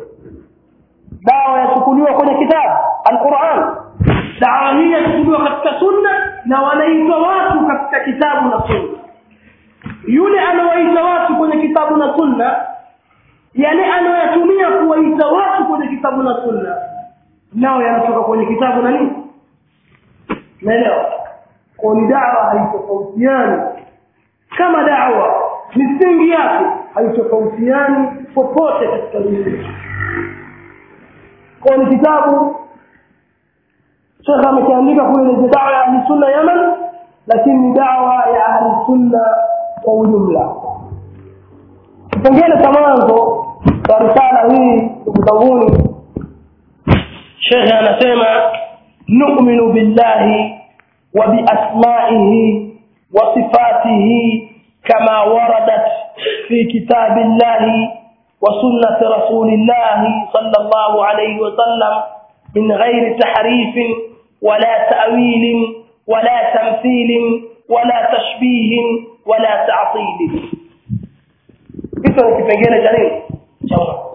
dawa yachukuliwa kwenye kitabu alquran dawa hii yachukuliwa katika sunna na wanaitwa watu katika kitabu na sunna yule anawaita watu kwenye kitabu na sunna yale anayoyatumia kuwaita watu kwenye kitabu na sunna nao yanatoka kwenye kitabu na nini naelewa kwa ni dawa haitofautiani kama dawa misingi yake haitofautiani popote katika dunia kwa ni kitabu shekhe amekiandika kule ni dawa ya ahli sunna yaman lakini ni dawa ya ahli sunna kwa ujumla kipengele cha mwanzo cha risala hii ndugu zanguni shekhe anasema numinu billahi wa biasmaihi wa sifatihi kama waradat fi kitabi llahi wa sunnati rasulillahi sallallahu alayhi wa sallam min ghairi tahrifin wala ta'wilin wala tamthilin wala tashbihin wala ta'tilin hicho ni kipengele cha nini cha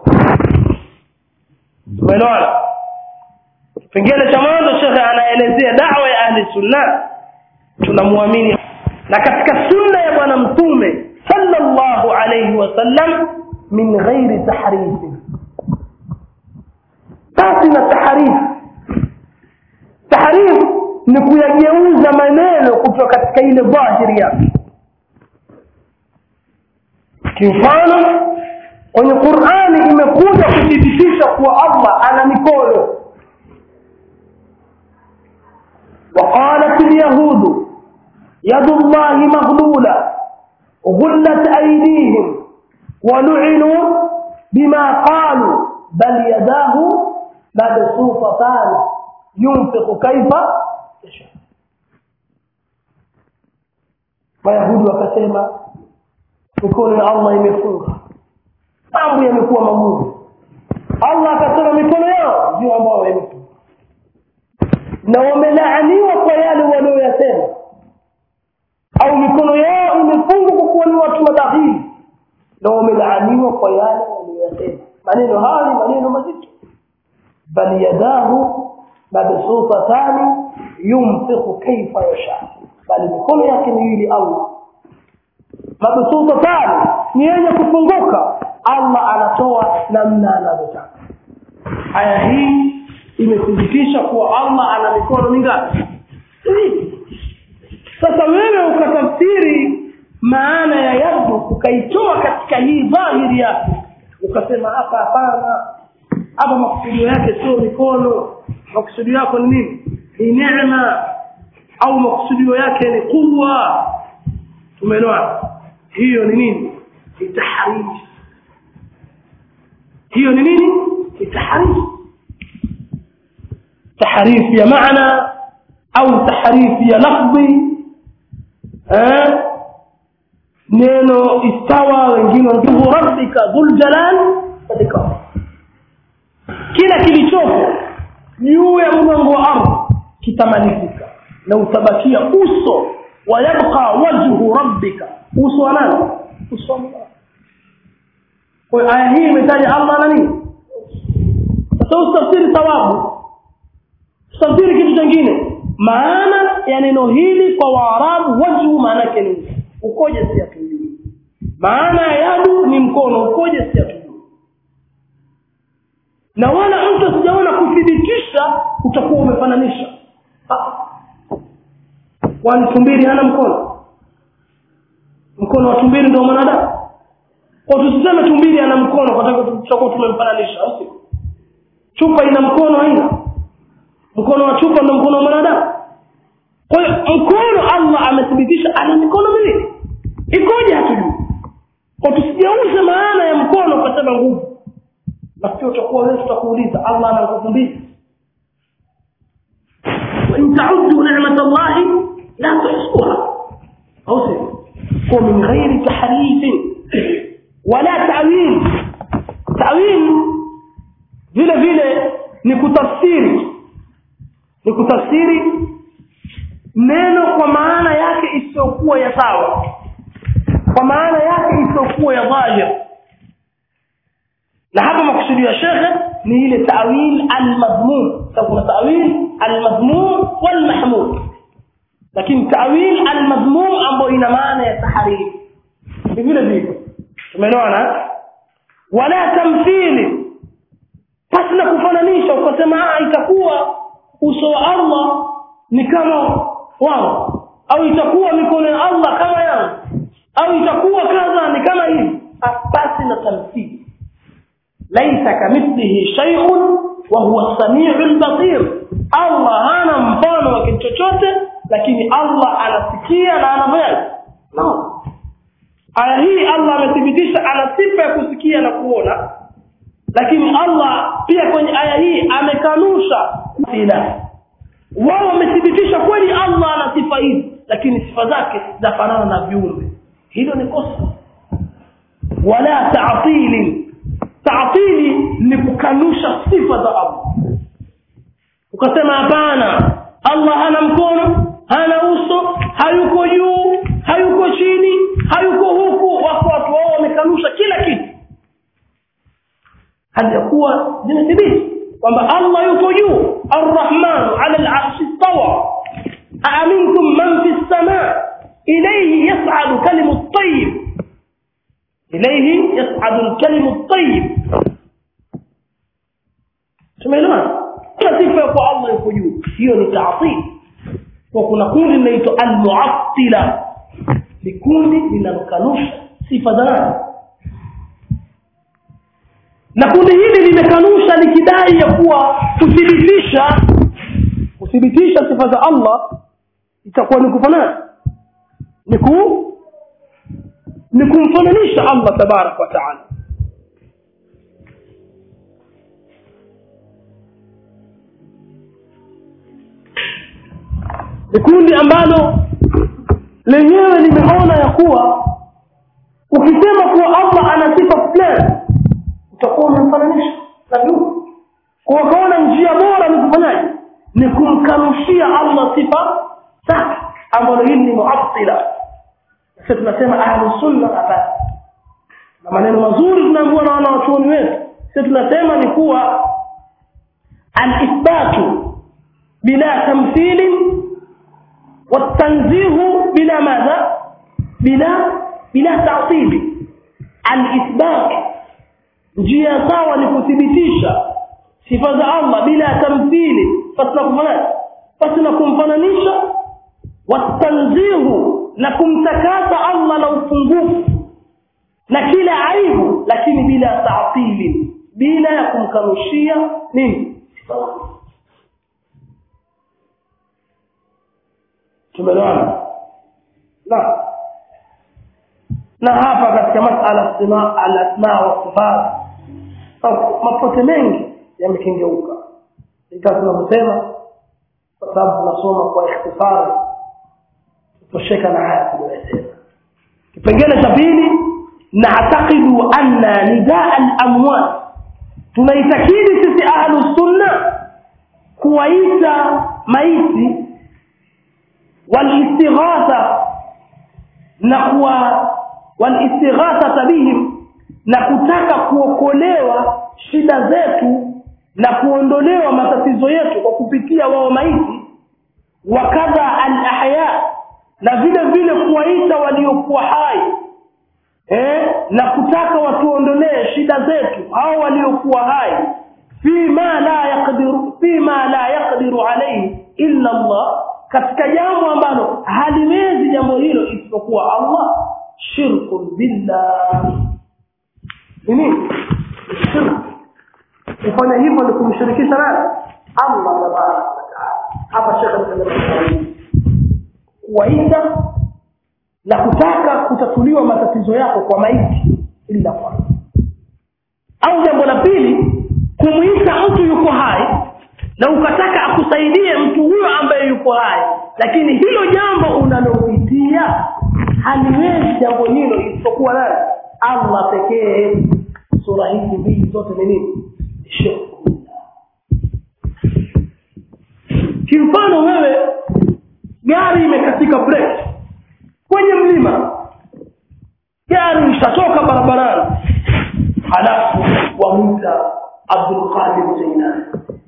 umeelewana kipengele cha mwanzo shekhe anaelezea dawa ya ahli sunna tunamwamini na katika sunna ya bwana mtume sallallahu alayhi wasallam min ghairi tahrifi basi na tahrif tahrif ni kuyageuza maneno kutoka katika ile dhahiri yake kimfano kwenye qurani imekuja kuthibitisha kuwa allah ana mikono وقالت اليهود يد الله مغلولة غلت أيديهم ولعنوا بما قالوا بل يداه مبسوطتان ينفق كيف يشاء Wayahudi wakasema mikono ya Allah imefunga, mambo yamekuwa magumu. Allah akasema mikono yao ndio ambao imefunga na wamelaaniwa kwa yale walioyasema au mikono yao imefungwa kwa kuwa ni watu madhahiri na wamelaaniwa kwa yale walioyasema maneno haya ni maneno mazito bal yadahu mabsutatani yunfiqu kaifa yasha bali mikono yake miwili Allah mabsutatani ni yenye kufunguka Allah anatoa namna anavyotaka aya hii imethibitisha kuwa Allah ana mikono mingapi sasa wewe ukatafsiri maana ya yadu ukaitoa katika hii dhahiri yake ukasema hapa hapana hapa makusudio yake sio mikono makusudio yako ni nini ni neema au makusudio yake ni kuwa tumeelewana hiyo ni nini ni taharifu hiyo ni nini ni taharifu تحريف يا معنى او تحريف يا لفظي ها neno istawa wengine wanasema rabbika dhul jalal wal kila kilichopo juu ya mgongo wa ardhi kitamalizika na utabakia uso wa yabqa wajhu rabbika uso wa nani uso wa kwa aya hii imetaja Allah na nini sasa usitafsiri thawabu tafsiri kitu kingine maana ya neno hili kwa waarabu wajhu maana yake ni ukoje si atujui maana ya yadu ni mkono ukoje si atujui na wala mtu sijaona kuthibitisha utakuwa umefananisha kwani tumbili hana mkono mkono wa tumbili ndio mwanadamu kwa tusiseme tumbili ana mkono kwa sababu tutakuwa tumemfananisha au sio chupa ina mkono haina mkono wa chupa ndio mkono wa mwanadamu kwa hiyo mkono Allah amethibitisha ana mikono miwili ikoje hatujui kwa tusijeuze maana ya mkono kwa sababu nguvu nafikiri utakuwa wewe tutakuuliza Allah ana nguvu mbili wa in ta'uddu ni'mat Allah la tuhsuha au sio kwa min ghairi tahrifin wala ta'wil ta'wil vile vile ni kutafsiri ni kutafsiri neno kwa maana yake isiyokuwa ya sawa kwa maana yake isiyokuwa ya dhahir na hapa makusudio ya shekhe ni ile ta'wil al-madhmum sababu kuna ta'wil al-madhmum wal mahmud lakini ta'wil al-madhmum ambayo ina maana ya tahariri ni vile vile tumeelewana wala tamthili pasi na kufananisha ukasema ah itakuwa uso wa Allah ni kama wao au itakuwa mikono ya Allah kama yangu au itakuwa kadha ni kama hivi pasi na tamthili laisa kamithlihi shay'un wa huwa as-sami'ul basir Allah hana mfano wa kitu chochote lakini Allah anasikia na anafanya no aya hii Allah amethibitisha ana sifa ya kusikia na kuona lakini Allah pia kwenye aya hii amekanusha ila wao wamethibitisha kweli Allah ana sifa hizi lakini sifa zake zafanana na viumbe hilo ni kosa wala ta'tili ta'tili ni kukanusha sifa za Allah ukasema hapana Allah hana mkono hana uso hayuko juu hayuko chini hayuko huku wako watu wao wamekanusha kila kitu hadi kuwa zimethibiti kwamba Allah yuko juu arrahman ala al-arshi istawa aamintum man fi as-samaa ilayhi yas'adu kalimu at-tayyib ilayhi yas'adu al-kalimu at-tayyib tumeelewana kila sifa ya kwa Allah yuko juu hiyo ni ta'til kwa kuna kundi linaitwa al-mu'attila ni kundi linalokanusha sifa za nani na kundi hili limekanusha likidai ya kuwa kuthibitisha kuthibitisha sifa za Allah itakuwa ni kufanana ni ku ni kumfananisha Allah tabarak wa taala ni kundi ambalo lenyewe limeona ya kuwa ukisema kuwa Allah ana sifa fulani utakuwa unamfananisha na viumbe kwa wakaona njia bora ni kufanyaje ni kumkanushia Allah sifa zake ambalo hili ni muattila sasa tunasema ahlus sunna hapa na maneno mazuri tunaambiwa na wanawachuoni wetu sisi tunasema ni kuwa al-ithbatu bila tamthili والتنزيه بلا ماذا بلا بلا تعطيل الاثبات njia sawa ni kuthibitisha sifa za Allah bila tamthili fasna kufananisha fasna kumfananisha watanzihu na kumtakasa Allah na upungufu na kila aibu lakini bila ta'tili bila ya kumkanushia nini tumeelewana na na hapa katika masala sima al-asma wa sifat mapote mengi yamekengeuka ikawa tunavyosema kwa sababu tunasoma kwa ikhtifari tutosheka na haya tuliyosema kipengele cha pili na'taqidu anna nidaa al-amwat tunaitakidi sisi ahlus sunna kuwaita maiti والاستغاثه نقوا والاستغاثه بهم na kutaka kuokolewa shida zetu na kuondolewa matatizo yetu kwa kupitia wao maiti wakadha al-ahya na vile vile kuwaita waliokuwa hai eh na kutaka watuondolee shida zetu hao waliokuwa hai fima la yaqdiru fima la yaqdiru alayhi illa Allah katika jambo ambalo haliwezi jambo hilo isipokuwa Allah shirku billah nini shirk kufanya hivyo ni kumshirikisha nani Allah tabaraka wa taala hapa shekhe anasema kuwaita na kutaka kutatuliwa matatizo yako kwa maiti ila kwa au jambo la pili kumuita mtu yuko hai na ukataka akusaidie mtu huyo ambaye yuko hai lakini hilo jambo unalopitia haliwezi jambo hilo isipokuwa nani allah pekee sura hizi mbili zote ni nini shirku kimfano wewe gari imekatika break kwenye mlima gari ishatoka barabarani halafu wamwita abdulqadir jainani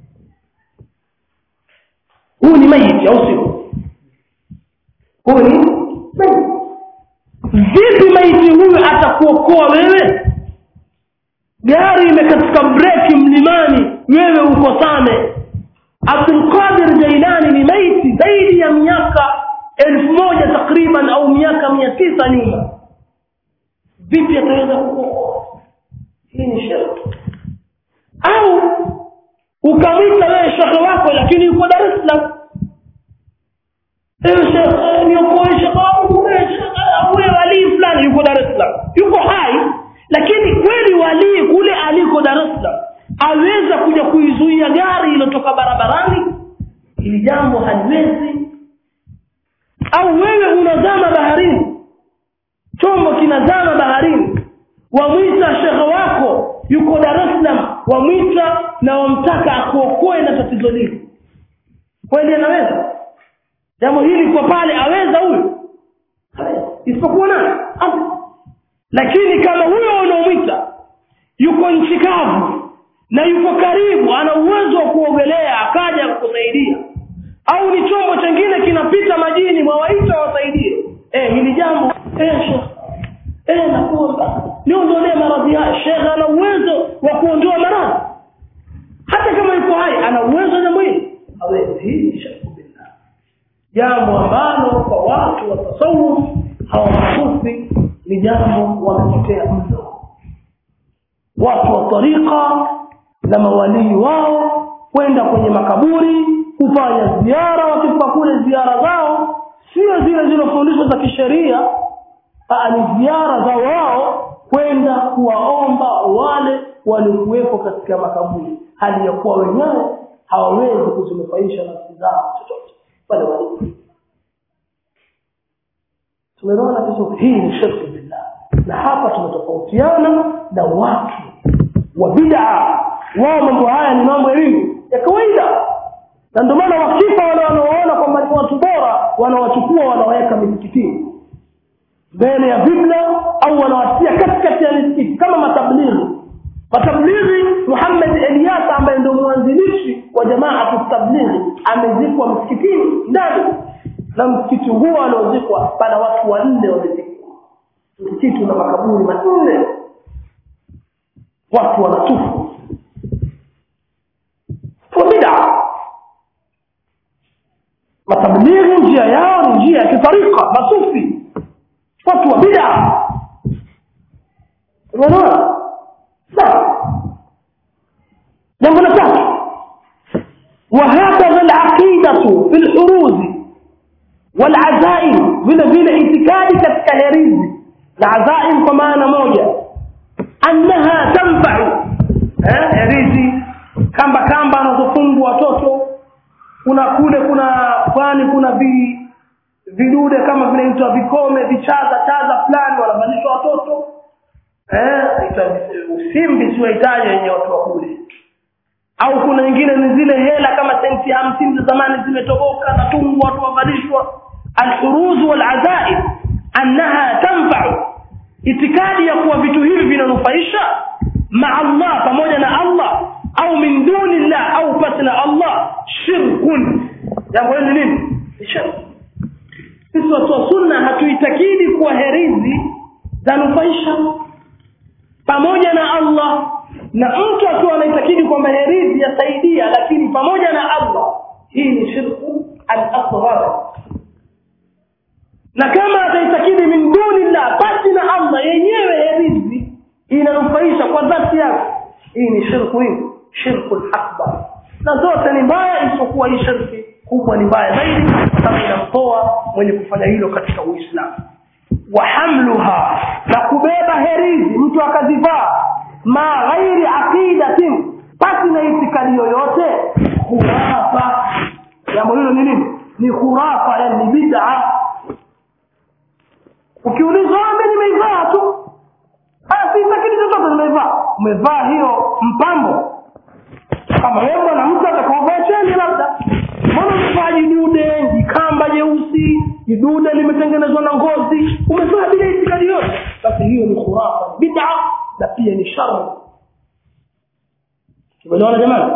huu ni maiti au sio huu ni maiti vipi maiti huyu atakuokoa wewe gari imekatika breki mlimani wewe uko same abdulqadir jailani ni maiti zaidi ya miaka elfu moja takriban au miaka mia tisa nyuma vipi ataweza kukuokoa hii ni shirki au ukamwita wewe shekhe wako lakini yuko dar es salaam ewe shekhe niokoe shekhe wangu huyo walii fulani yuko dar es salaam yuko hai lakini kweli walii kule aliko dar es salaam aweza kuja kuizuia gari iliyotoka barabarani ili jambo haliwezi au wewe unazama baharini chombo kinazama baharini wamwita shekhe wako yuko dar es salaam wamwita na wamtaka akuokoe na tatizo lile kweli anaweza jambo hili kwa pale aweza huyu isipokuwa nani lakini kama huyo unaomwita yuko nchi kavu na yuko karibu ana uwezo wa kuogelea akaja kukusaidia au ni chombo chengine kinapita majini mwawaita wasaidie eh hili jambo eh shekhe eh nakuomba niondolee maradhi haya shekhe ana uwezo wa kuondoa maradhi hata kama yuko hai ana uwezo jambo hili hawezi hii shirku billah jambo ambalo kwa watu wa tasawuf hawasufi ni jambo wamepotea mno watu wa tariqa na mawalii wao kwenda kwenye makaburi kufanya ziara wakifika kule ziara zao sio zile zilizofundishwa za kisheria ni ziara za wao kwenda kuwaomba wale waliokuwepo katika makaburi hali ya kuwa wenyewe hawawezi kuzinufaisha nafsi zao chochote pale walipo tumeona vizuri hii ni shirki billah na hapa tumetofautiana na watu wa bid'a wao mambo haya ni mambo ya nini ya kawaida na ndio maana wakifa wale wanaoona kwamba ni watu bora wanawachukua wanawaweka misikitini mbele ya vibla au wanawatia katikati ya misikiti kama matablighi matablighi Muhammad Elias ambaye ndio mwanzilishi wa jamaa tablighi amezikwa msikitini ndani na msikiti huo aliozikwa pana watu wanne wamezikwa msikiti una makaburi manne watu wanatufu kwa bid'a matablighi njia yao ni njia ya kitarika masufi watu wa bid'a unaona sawa jambo la tatu وهكذا العقيدة في الحروز والعزائم vile vile itikadi katika herizi na azaim kwa maana moja annaha tanfa'u eh herizi kamba kamba anazofungwa watoto kuna kule kuna kwani kuna vi vidude kama vinaitwa vikome vichaza chaza fulani wanavalishwa watoto eh usimbi siwahitaji wenye watu wa kule au kuna nyingine ni zile hela kama senti hamsini za zamani zimetoboka na tungu watu wavalishwa alhuruz walazaib annaha tanfa'u itikadi ya kuwa vitu hivi vinanufaisha ma Allah pamoja na Allah au min duni Allah au pasi na Allah shirkun jambo hili nini shirk sisi watu wa sunna hatuitakidi kuwa herizi zanufaisha pamoja na Allah na mtu akiwa anaitakidi kwamba herizi yasaidia lakini pamoja na Allah hii ni shirku al-asghar na kama ataitakidi min dunillah basi na Allah yenyewe herizi inanufaisha kwa dhati yake hii ni shirku hii shirku al-akbar na zote ni mbaya isipokuwa hii shirki kubwa ni mbaya zaidi kama inamtoa mwenye kufanya hilo katika Uislamu wa hamluha na kubeba herizi mtu akazivaa ma ghairi aqidatin basi na itikadi yoyote khurafa jambo hilo ni nini ni khurafa yani ni bid'a ukiulizwa mi nimeivaa tu sitakili chochote nimeivaa umevaa hiyo mpambo kama wewe mwanamke atakaovaa cheni labda mbona umevaa jidude jikamba jeusi jidude limetengenezwa na ngozi umevaa bila itikadi yote basi hiyo ni khurafa bid'a na pia ni shari tumeelewana jamani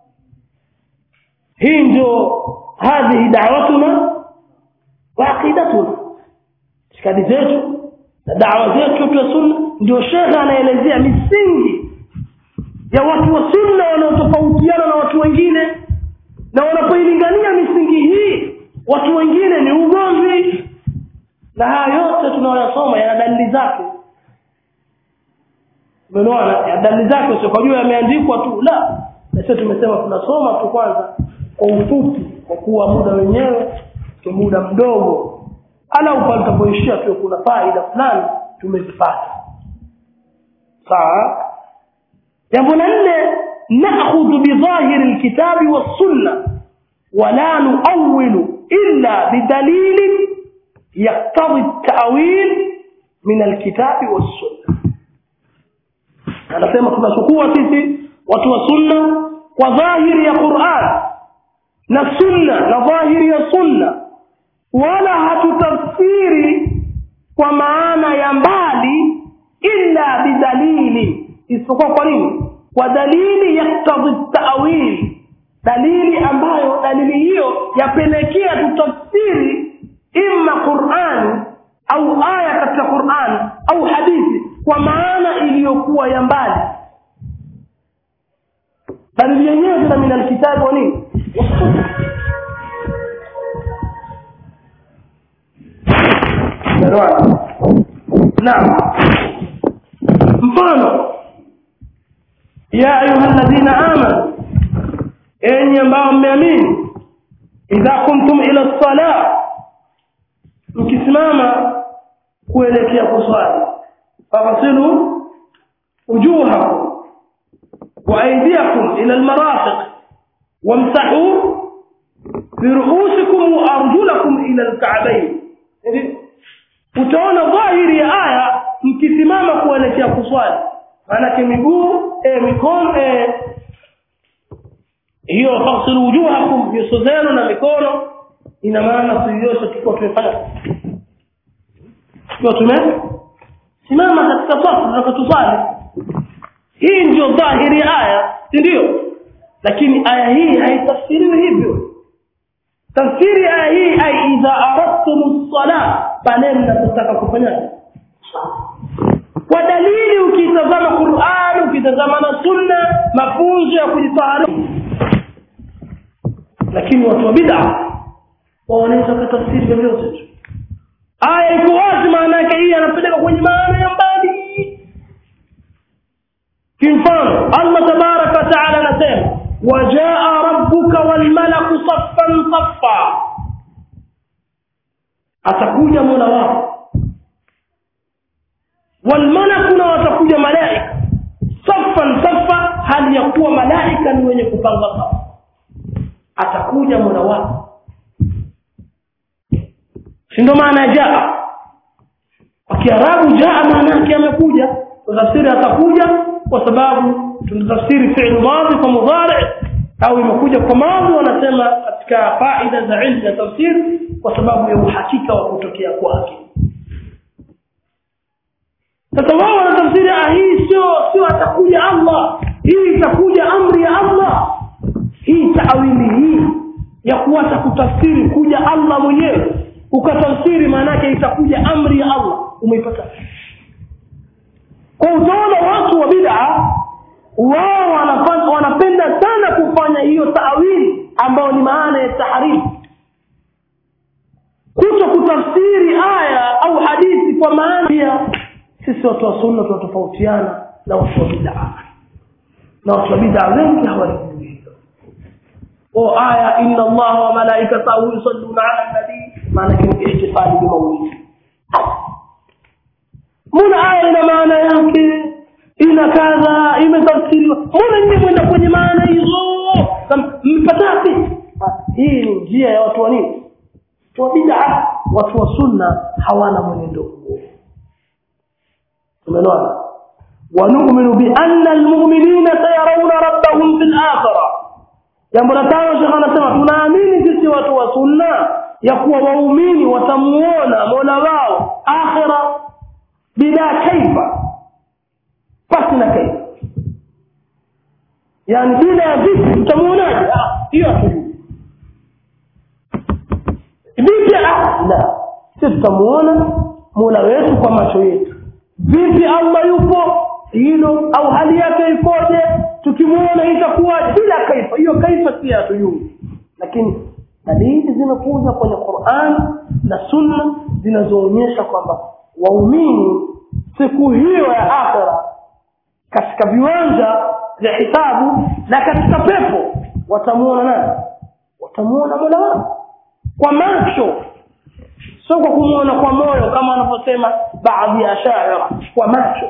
hii ndio hadhihi da'watuna wa aqidatuna itikadi zetu na dawa zetu ya sunna ndio shekhe anaelezea misingi ya watu wa sunna wanaotofautiana na watu wengine na wanapoilingania misingi hii watu wengine ni ugomvi na haya yote tunayoyasoma yana dalili zake umeona ya dalili zake sio kwa juu yameandikwa tu la na sisi tumesema tunasoma tu kwanza kwa ufupi kwa kuwa muda wenyewe ni muda mdogo ala upande tutapoishia tu kuna faida fulani tumezipata sawa jambo la nne nakhudhu bidhahiri alkitabi wassunna wala nuawilu illa bidalili yaktadhi at-ta'wil min alkitabi wassunna anasema tunachukua sisi watu wa sunna kwa dhahiri ya Qur'an na sunna na dhahiri ya sunna wala hatutafsiri kwa maana ya mbali illa bidalili isipokuwa kwa nini kwa dalili yaktadhi ta'wil dalili ambayo dalili hiyo yapelekea tutafsiri imma Qur'an au aya katika Qur'an au hadithi kwa maana iliyokuwa ya mbali dalili yenyewe zina min alkitabi wa nini naam mfano ya ayuha alladhina amanu enyi ambao mmeamini idha kuntum ila salah mkisimama kuelekea kuswali faghsilu wujuhakum wa aydiyakum ila almarafiq wamsahu biruusikum wa arjulakum ila alka'bayn utaona dhahiri ya aya mkisimama kuelekea kuswali maanake miguu e, mikono e, hiyo faghsilu wujuhakum nyuso zenu na mikono ina maana tuliosha tukiwa tumefanya tukiwa tume simama katika safu tunapotusali hii ndio dhahiri ya aya si ndio lakini aya hii haitafsiriwi hivyo tafsiri aya hii ai idha aradtum as-salah pale mnapotaka kufanya kwa dalili ukitazama Qur'an ukitazama na sunna mafunzo ya kujitahari lakini watu wa bid'a wanaweza kutafsiri vyovyote tu aya iko wazi maana yake hii anapeleka kwenye maana ya mbali kimfano Allah tabaraka wa taala anasema wajaa rabbuka wal malaku saffan saffa atakuja mola wako wal malaku na watakuja malaika saffan saffa hali ya kuwa malaika ni wenye kupanga safu atakuja mola wako si ndo maana jaa kwa kiarabu jaa maana yake amekuja tafsiri atakuja kwa sababu tunatafsiri fi'l madhi kwa mudhari au imekuja kwa madhi wanasema katika faida za ilmu ya tafsiri kwa sababu ya uhakika wa kutokea kwake sasa wao wanatafsiri ah hii sio sio atakuja Allah hii itakuja amri ya Allah hii taawili hii ya kuacha kutafsiri kuja Allah mwenyewe ukatafsiri maana yake itakuja amri ya Allah umeipata kwa utaona watu wa bid'a wao wanafanya wanapenda sana kufanya hiyo taawili ambayo ni maana ya tahrifu kuto kutafsiri aya au hadithi kwa maana pia sisi watu wa sunna tunatofautiana na watu wa bid'a na watu wa bid'a wengi hawajui hilo o aya inna allaha wa malaikatahu yusalluna ala nabii maana yake ihtifali bi mawlid mbona aya ina maana yake ina kadha imetafsiriwa mbona nyinyi mwenda kwenye maana hizo mpatati hii ni njia ya watu wa nini watu wa bid'a watu wa sunna hawana mwenendo huo tumeelewana ونؤمن بأن المؤمنين سيرون ربهم في الآخرة jambo la tano shekh anasema tunaamini sisi watu wa sunna ya kuwa waumini watamuona mola wao akhira bila kaifa pasi na kaifa yani bila ya vipi tutamuonaje hiyo hatujui vipi la sisi tutamuona mola wetu kwa macho yetu vipi allah yupo hilo au hali yake ikoje tukimuona itakuwaje bila kaifa hiyo kaifa si hatujui lakini dalili zimekuja kwenye Qur'an na Sunna zinazoonyesha kwamba waumini siku hiyo ya akhera katika viwanja vya hisabu na katika pepo watamuona nani watamuona Mola wao kwa macho sio kwa kumuona kwa moyo kama wanavyosema baadhi ya shaira kwa macho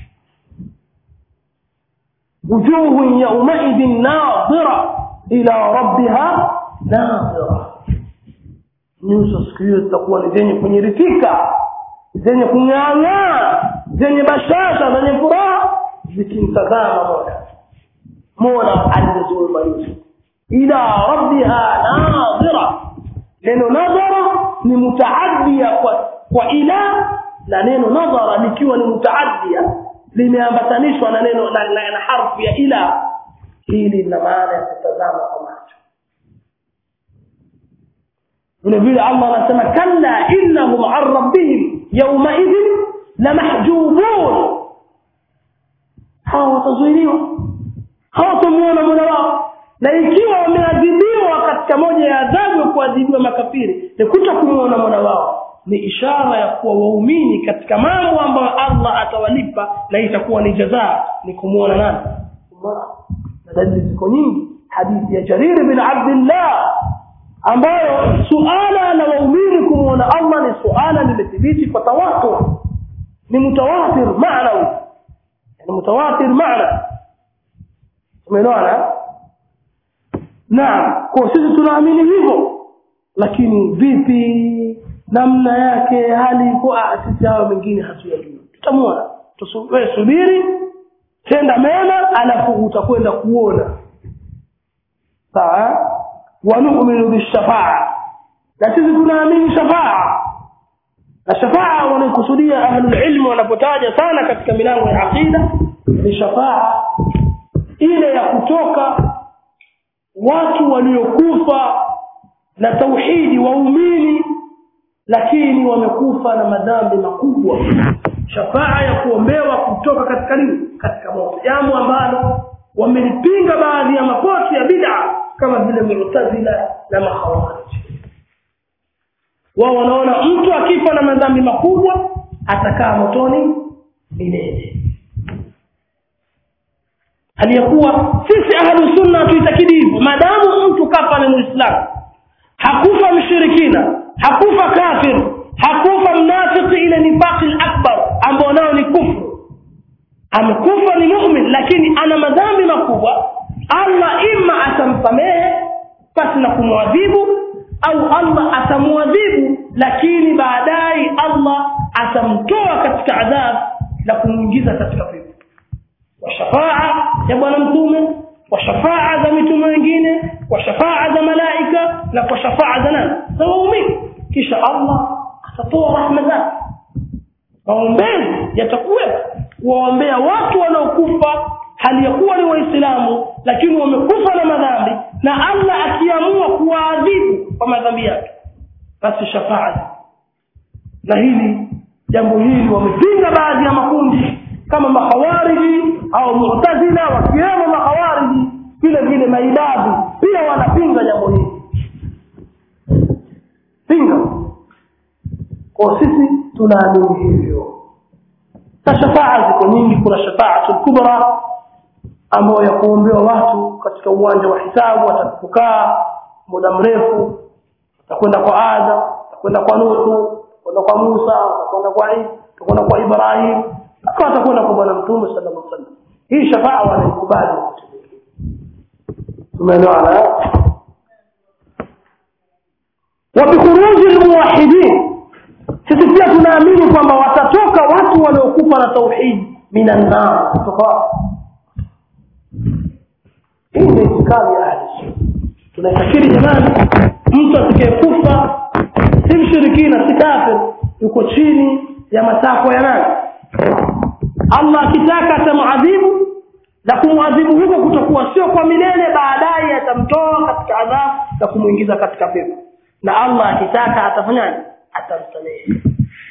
wujuhu yaumaidhin nadhira ila rabbiha nadhira nyuso siku hiyo zitakuwa ni zenye kunyiritika zenye kung'aang'aa zenye bashasha zenye furaha zikimtazama mola mola alizoziumba nyuso ila rabbiha nadhira neno nadhara ni mutaadia kwa, kwa ila na neno nadhara likiwa ni mutaadia limeambatanishwa na neno na, na, na harfu ya ila hili lina maana ya kutazama kwa macho vile vile allah anasema kalla innahum an rabbihim yaumaidhin lamahjubun hawa watazuiliwa hawatamuona mola wao na ikiwa wameadhibiwa katika moja ya adhabu ya kuadhibiwa makafiri ni kuta kumuona mola wao ni ishara ya kuwa waumini katika mambo ambayo allah atawalipa na itakuwa ni jazaa ni kumuona nani na dalili ziko nyingi hadithi ya jarir bin abdillah ambayo suala la waumini kumuona allah ni suala limethibiti kwa tawatur ni mutawatir maanawi yani mutawatir maana umeelewana naam kwa sisi tunaamini hivyo lakini vipi namna yake hali iko sisi hayo mengine hatuyajui tutamwona wewe subiri tenda mema alafu utakwenda kuona sawa wanu'minu bishafaa na sisi tunaamini shafaa na shafaa wanakusudia ahlul ilmi wanapotaja sana katika milango ya aqida ni shafaa ile ya kutoka watu waliokufa na tauhidi waumini lakini wamekufa na madhambi makubwa shafaa ya kuombewa kutoka katika nini katika moto jambo ambalo wamelipinga baadhi ya mapote ya bid'a kama vile mu'tazila na makhawarij wao wanaona mtu akifa na madhambi makubwa atakaa motoni milele aliyakuwa sisi ahlu sunna tuitakidi hivyo maadamu mtu kafa ni muislamu hakufa mshirikina hakufa kafir hakufa mnafiki ile nifaqi akbar ambao nao ni kufru amekufa ni mu'min lakini ana madhambi makubwa Allah imma atamsamehe pasi na kumwadhibu au Allah atamwadhibu lakini baadaye Allah atamtoa katika adhabu na kumuingiza katika pepo wa shafaa ya bwana mtume kwa shafaa za mitume wengine kwa shafaa za malaika na kwa shafaa za nani za waumini kisha Allah atatoa rahma zake maombezi yatakuwepo kuwaombea watu wanaokufa hali ya kuwa ni waislamu lakini wamekufa na madhambi na Allah akiamua kuwaadhibu kwa madhambi yake basi shafaa na hili jambo hili wamepinga baadhi ya makundi kama makhawariji au mu'tazila wakiwemo makhawariji vile vile maibadi pia wanapinga jambo hili pinga kwa sisi tunaamini hivyo na shafaa ziko nyingi kuna shafaatul kubra ambayo ya kuombewa watu katika uwanja wa hisabu watakapokaa muda mrefu watakwenda kwa Adam watakwenda kwa Nuhu watakwenda kwa Musa watakwenda kwa Isa watakwenda kwa Ibrahim akawa watakwenda kwa bwana mtume sallallahu alaihi wasallam hii shafaa wanaikubali tumeelewana وبخروج الموحدين sisi pia tunaamini kwamba watatoka watu waliokufa na tauhidi minannar kutoka wapi hii ndio itikadi ya ahli tunaitakiri jamani mtu atakayekufa si mshirikina si kafir yuko chini ya matakwa ya nani allah akitaka atamadhibu na kumwadhibu huko kutakuwa sio kwa milele baadaye atamtoa katika adhabu na kumwingiza katika pepo na allah akitaka atafanyaje atamsamehe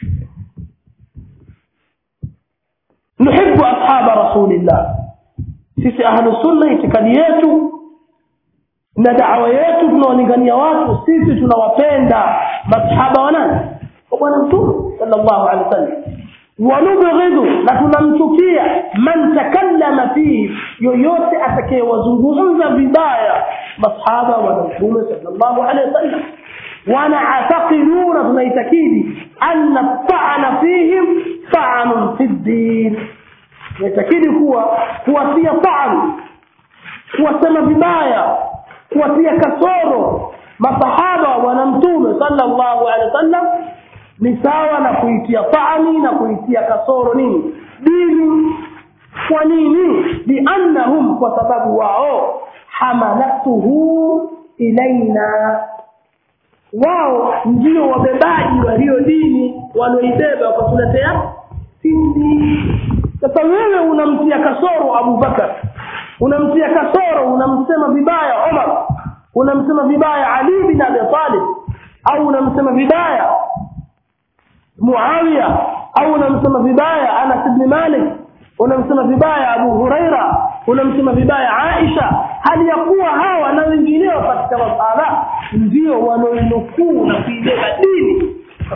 nuhibu ashaba rasulillah sisi ahlu sunna itikadi yetu na dawa yetu tunawalingania watu sisi tunawapenda masahaba wa nani wa bwana mtume sallallahu alaihi wasallam wanubghidhu na tunamchukia man takallama fihi yoyote atakayewazungumza vibaya masahaba wa mtume sallallahu alaihi wasallam wanaataqiduna tunaitakidi anna ta'ana fihim ta'anun fi ddin tunaitakidi kuwa kuwatia ta'an kuwasema vibaya kuwatia kasoro masahaba wana mtume sallallahu alaihi wasallam ni sawa na kuitia taani na kuitia kasoro nini dini kwa nini liannahum kwa sababu wao hamalatuhu ilaina wao ndio wabebaji walio dini walioibeba wakatuletea sisi sasa wewe unamtia kasoro abubakar unamtia kasoro unamsema vibaya omar unamsema vibaya ali bin abi talib au unamsema vibaya muawiya au unamsema vibaya anas ibn malik unamsema vibaya abu huraira unamsema vibaya aisha hali ya kuwa hawa na wengineo katika masala ndio wanaoinukuu na kuibeba dini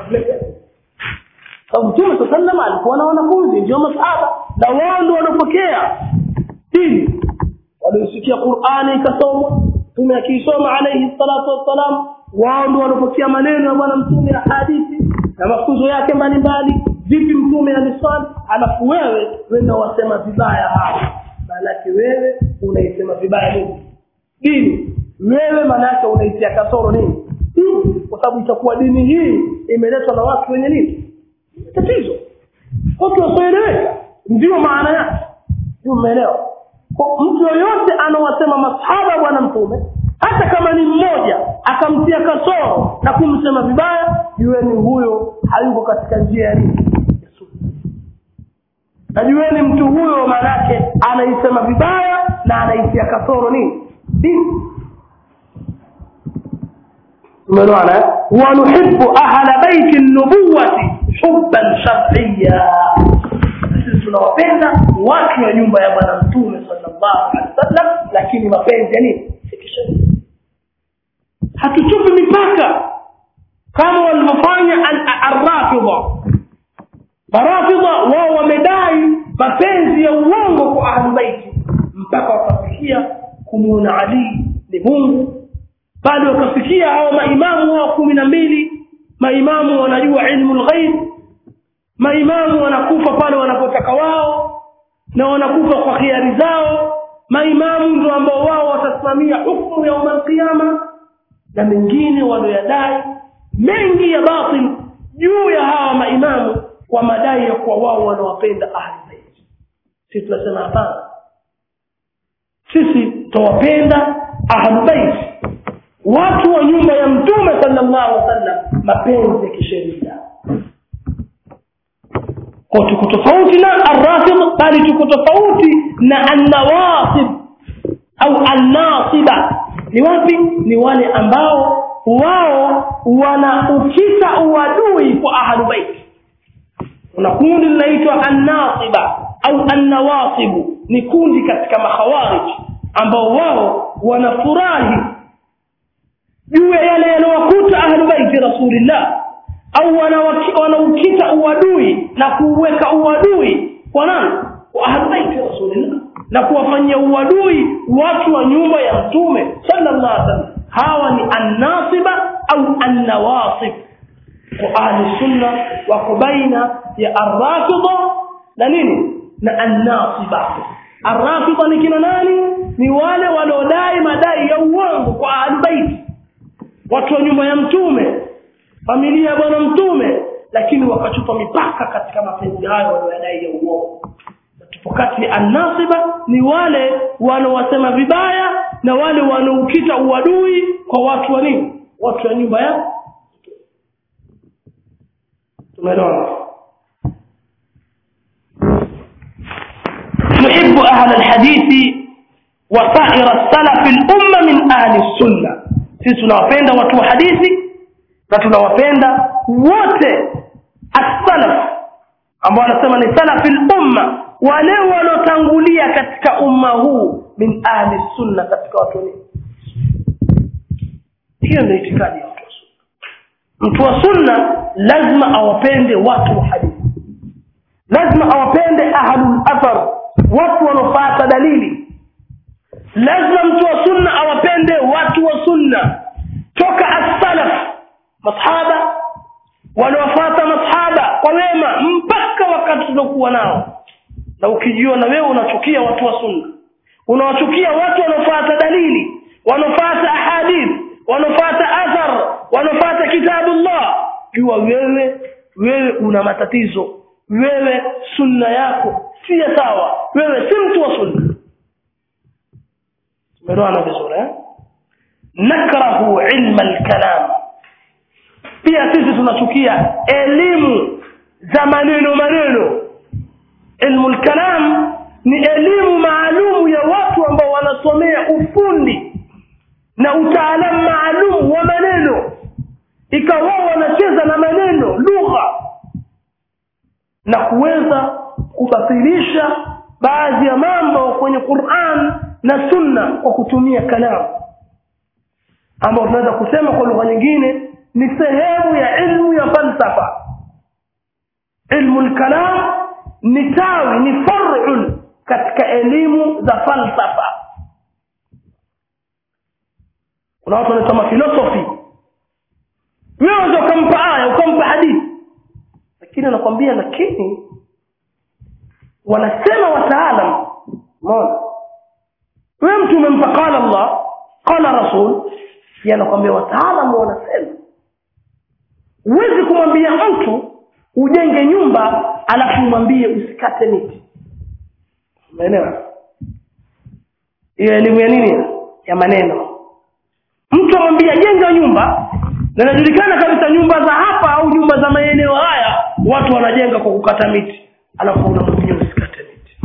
sababu mtume saa sallam alikuwa na wanafunzi ndio masahaba na wao ndio wanapokea dini waliosikia qurani ikasomwa mtume akiisoma alaihi salatu wassalam wao ndio wanapokea maneno ya bwana mtume ya hadithi na mafunzo yake mbalimbali vipi mtume aliswali alafu wewe wenda wasema vibaya hapo maanake wewe unaisema vibaya nini dini wewe maanake unaitia kasoro nini dini kwa sababu itakuwa dini hii imeletwa na watu wenye nini tatizo watu wasioeleweka ndio maana yake ndio umeelewa mtu yoyote anawasema masahaba bwana mtume hata kama ni mmoja akamtia kasoro na kumsema vibaya jueni huyo hayuko katika njia ya nini na jueni mtu huyo maanake anaisema vibaya na anaitia kasoro nini dini umeelewana wanuhibu ahla baiti nubuwati hubban shar'iyya sisi tunawapenda watu wa nyumba ya bwana mtume sallallahu alaihi wasallam lakini mapenzi ya nini kisheria hatuchupi mipaka kama walivyofanya arrafidha marafidha wao wamedai mapenzi ya uongo kwa ahlubaiti mpaka wakafikia kumuona ali ni mungu bali wakafikia hao maimamu wao kumi na mbili maimamu wanajua ilmu lghaib maimamu wanakufa pale wanapotaka wao na wanakufa kwa khiari zao maimamu ndio ambao wao watasimamia hukumu yauma alqiyama na mengine walioyadai mengi ya batil juu ya hawa maimamu kwa madai ya kuwa wao wanawapenda ahli bait sisi tunasema hapana sisi tawapenda ahli bait watu wa nyumba ya mtume sallallahu alaihi wasallam mapenzi ya kisheria kwa tuko tofauti na arrafid bali tuko tofauti na annawasib au annasiba ni wapi ni wale ambao wao wanaukita uadui kwa ahlu bait kuna kundi linaitwa annasiba au annawasibu ni kundi katika makhawarij ambao wao wanafurahi juu ya yale yanayowakuta ahlu baiti rasulillah au wanaukita uadui na kuweka uadui kwa nani kwa ahlu baiti rasulillah na kuwafanyia uadui watu wa nyumba ya mtume sallallahu alaihi wasallam hawa ni annasiba au annawasib kwa ahli sunna wako baina ya arrafida na nini na annasiba arrafida ni kina nani ni wale waliodai madai ya uongo kwa ahli baiti watu wa nyumba ya mtume familia ya bwana mtume lakini wakachupa mipaka katika mapenzi hayo wanayodai ya uongo na tupo kati ya annasiba ni wale wanaowasema vibaya na wale wanaokita uadui kwa watu wa nini watu wa nyumba ya tumeelewana نحب أهل الحديث وسائر السلف الأمة من أهل السنة sisi tunawapenda watu wa hadithi na tunawapenda wote as-salaf ambao wanasema ni salafil umma wale walotangulia katika umma huu min ahli sunna katika watu ni hiyo ndio itikadi ya watu wa sunna mtu wa sunna lazima awapende watu wa hadithi lazima awapende ahlul athar watu wanaofuata dalili lazima mtu wa sunna awapende watu wa sunna toka as-salaf masahaba wanaofuata masahaba kwa wema mpaka wakati tuliokuwa nao na ukijua na wewe unachukia watu wa sunna unawachukia watu wanaofuata dalili wanaofuata ahadith wanaofuata athar wanaofuata kitabullah jua wewe wewe una matatizo wewe sunna yako si sawa wewe si mtu wa sunna tumeelewana vizuri eh nakrahu ilma alkalam pia sisi tunachukia elimu za maneno maneno ilmu alkalam ni elimu maalumu ya watu ambao wanasomea ufundi na utaalamu maalum wa maneno ikawa wanacheza na maneno lugha na kuweza kubatilisha baadhi ya mambo kwenye Qur'an na Sunna kwa kutumia kalamu ambao tunaweza kusema kwa lugha nyingine ni sehemu ya ilmu ya falsafa ilmu al-kalam ni tawi ni far'un katika elimu za falsafa kuna watu wanasoma philosophy wewe ukampa aya ukampa hadithi lakini anakwambia lakini wanasema wataalam umeona wewe mtu umempa qala Allah qala rasul yanakwambia wataalam wanasema huwezi kumwambia mtu ujenge nyumba alafu umwambie usikate miti umeelewa hiyo elimu ya nini ya maneno mtu amwambia jenga nyumba na inajulikana kabisa nyumba za hapa au nyumba za maeneo haya watu wanajenga kwa kukata miti alafu unamwambia usikate miti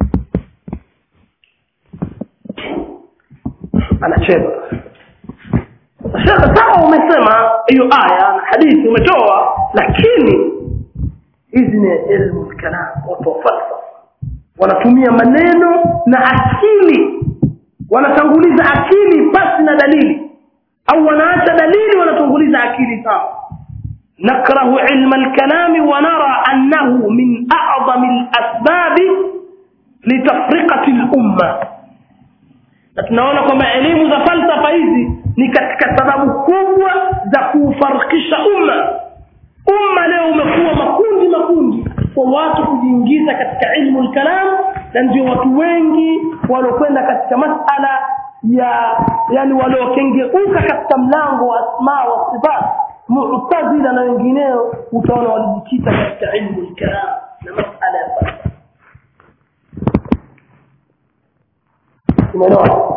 anacheza shekhe sawa umesema hiyo aya na hadithi umetoa lakini hizi ni ilmu kalam watu wa falsafa wanatumia maneno na akili wanatanguliza akili pasi na dalili au wanaacha dalili wanatanguliza akili sawa نكره علم الكلام ونرى أنه من أعظم الأسباب لتفرقة الأمة na tunaona kwamba elimu za falsafa hizi ni katika sababu kubwa za kuufarikisha umma umma leo umekuwa makundi makundi kwa watu kujiingiza katika ilmu lkalam na ndio watu wengi waliokwenda katika masala ya yani waliokengeuka katika mlango wa asma wa sifat mu'tazila na wengineo utaona walijikita katika ilmu lkalam na masala ya falsafa umeelewa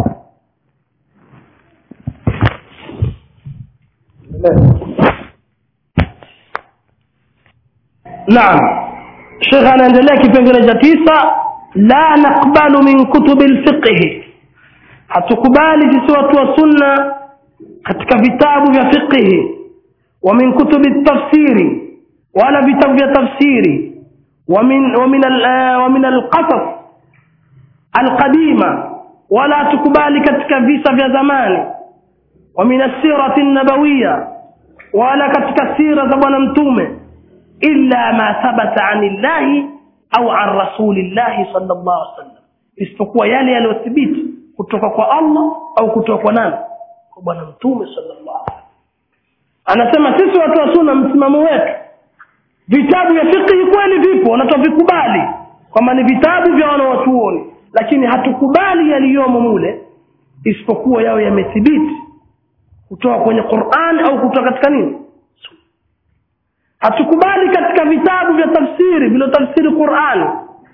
naam shekhe anaendelea kipengele cha tisa la nakbalu min kutubi lfiqhi hatukubali sisi watu wa sunna katika vitabu vya fiqhi wa min kutubi tafsiri wala vitabu vya tafsiri ومن ومن ومن القصص القديمه ولا تكبالي katika visa vya zamani ومن السيره النبويه ولا katika sira za bwana mtume illa ma thabata anillahi au an rasulillahi sallallahu alaihi wasallam isipokuwa yale yaliyothibiti kutoka kwa Allah au kutoka kwa nani kwa bwana mtume sallallahu alaihi anasema sisi watu wa sunna msimamo wetu vitabu vya fiqh kweli vipo na tuvikubali kwamba ni vitabu vya wanawachuoni lakini hatukubali yaliyomo mule isipokuwa yao yamethibiti kutoka kwenye Qur'an au kutoka katika nini hatukubali katika vitabu vya tafsiri vilotafsiri qurani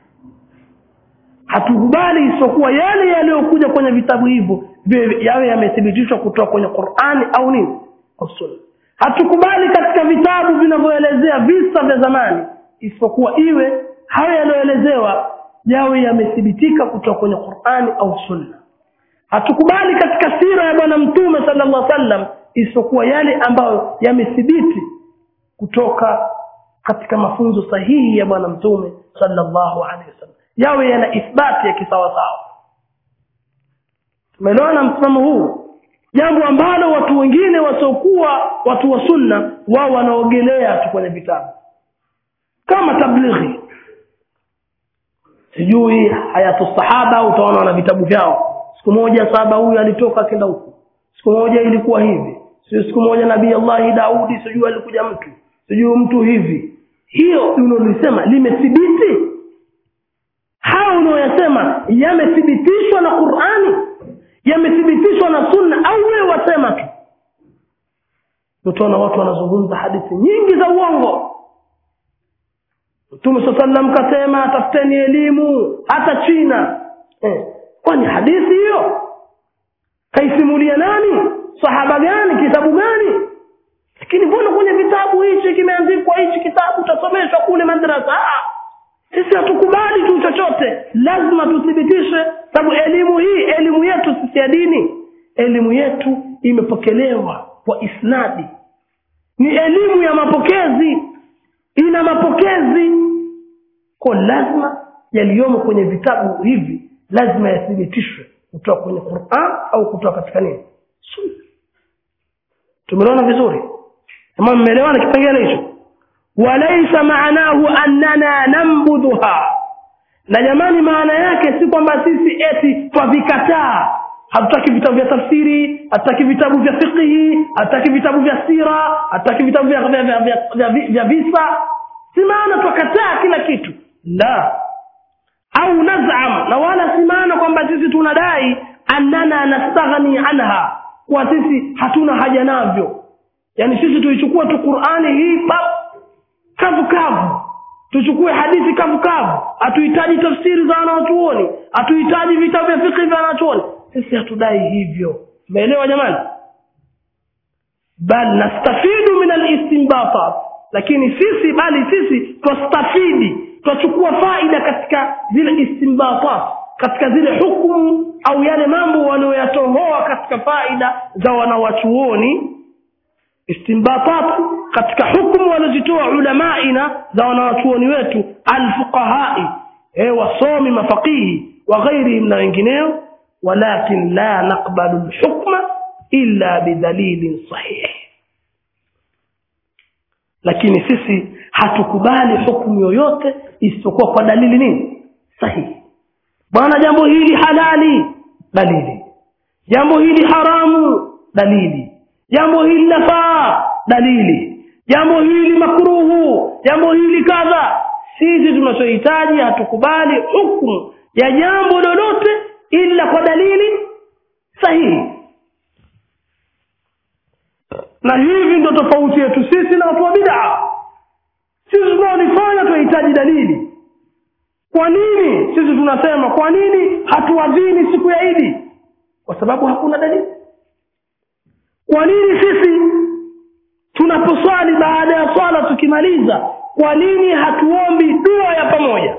hatukubali isipokuwa yale yaliyokuja kwenye vitabu hivyo viwe- yawe yamethibitishwa kutoka kwenye qurani au nini au sunna hatukubali katika vitabu vinavyoelezea visa vya zamani isipokuwa iwe hayo yaliyoelezewa yawe yamethibitika kutoka kwenye qurani au sunna hatukubali katika sira ya bwana mtume sallallahu alaihi wasallam isipokuwa yale ambayo yamethibiti kutoka katika mafunzo sahihi ya bwana mtume sallallahu alaihi wasallam yawe yana ithbati ya kisawasawa tumeelewana msimamo huu jambo ambalo watu wengine wasiokuwa watu wa sunna wao wanaogelea tu kwenye vitabu kama tablighi sijui hayatu sahaba utaona wana vitabu vyao siku moja saba huyu alitoka akenda huku siku moja ilikuwa hivi sio siku moja nabii allahi daudi sijui alikuja mtu sijui mtu hivi hiyo unaolisema limethibiti hao unaoyasema yamethibitishwa na qurani yamethibitishwa na sunna au wewe wasema tu utaona watu wanazungumza hadithi nyingi za uongo mtume saa salam kasema tafuteni elimu hata china eh. kwani hadithi hiyo kaisimulia nani sahaba gani kitabu gani lakini mbona kwenye vitabu hichi kimeandikwa hichi kitabu utasomeshwa kule madrasa Ah, sisi hatukubali tu chochote lazima tuthibitishe sababu elimu hii elimu yetu sisi ya dini elimu yetu imepokelewa kwa isnadi ni elimu ya mapokezi ina mapokezi kwa lazima yaliyomo kwenye vitabu hivi lazima yathibitishwe kutoka kwenye quran au kutoka katika nini sunna tumeona vizuri kama mmeelewana kipengele hicho walaisa maanahu annana nambudhuha na jamani maana yake si kwamba sisi eti twavikataa hatutaki vitabu vya tafsiri hatutaki vitabu vya fiqhi hatutaki vitabu vya sira hatutaki vitabu vya, vya, vya, vya, vya, vya, vya visa si maana twakataa kila kitu la au nazam na wala si maana kwamba sisi tunadai annana nastaghni anha kwa sisi hatuna haja navyo yaani sisi tuichukua tu qurani hii pa kavu kavu tuchukue hadithi kavu kavu hatuhitaji tafsiri za wanawachuoni hatuhitaji vitabu vya fikhi vya wanachuoni sisi hatudai hivyo umeelewa jamani bal nastafidu min alistinbatat lakini sisi bali sisi twastafidi twachukua faida katika zile istinbatat katika zile hukumu au yale mambo walioyatohoa katika faida za wanawachuoni istinbatat katika hukumu walizitoa ulamaina za wanawachuoni wetu alfuqahai e wasomi mafaqihi wa ghairihim na wengineo walakin la naqbalu lhukma illa bidalilin sahih lakini sisi hatukubali hukumu yoyote isipokuwa kwa dalili nini sahihi bwana jambo hili halali dalili jambo hili haramu dalili jambo hili lafaa dalili jambo hili makruhu jambo hili kadha sisi tunachohitaji hatukubali hukumu ya jambo lolote ila kwa dalili sahihi na hivi ndo tofauti yetu sisi na watu wa bidaa sisi tunaolifanya tunahitaji dalili kwa nini sisi tunasema kwa nini hatuadhini siku ya idi kwa sababu hakuna dalili kwa nini sisi tunaposwali baada ya swala tukimaliza kwa nini hatuombi dua ya pamoja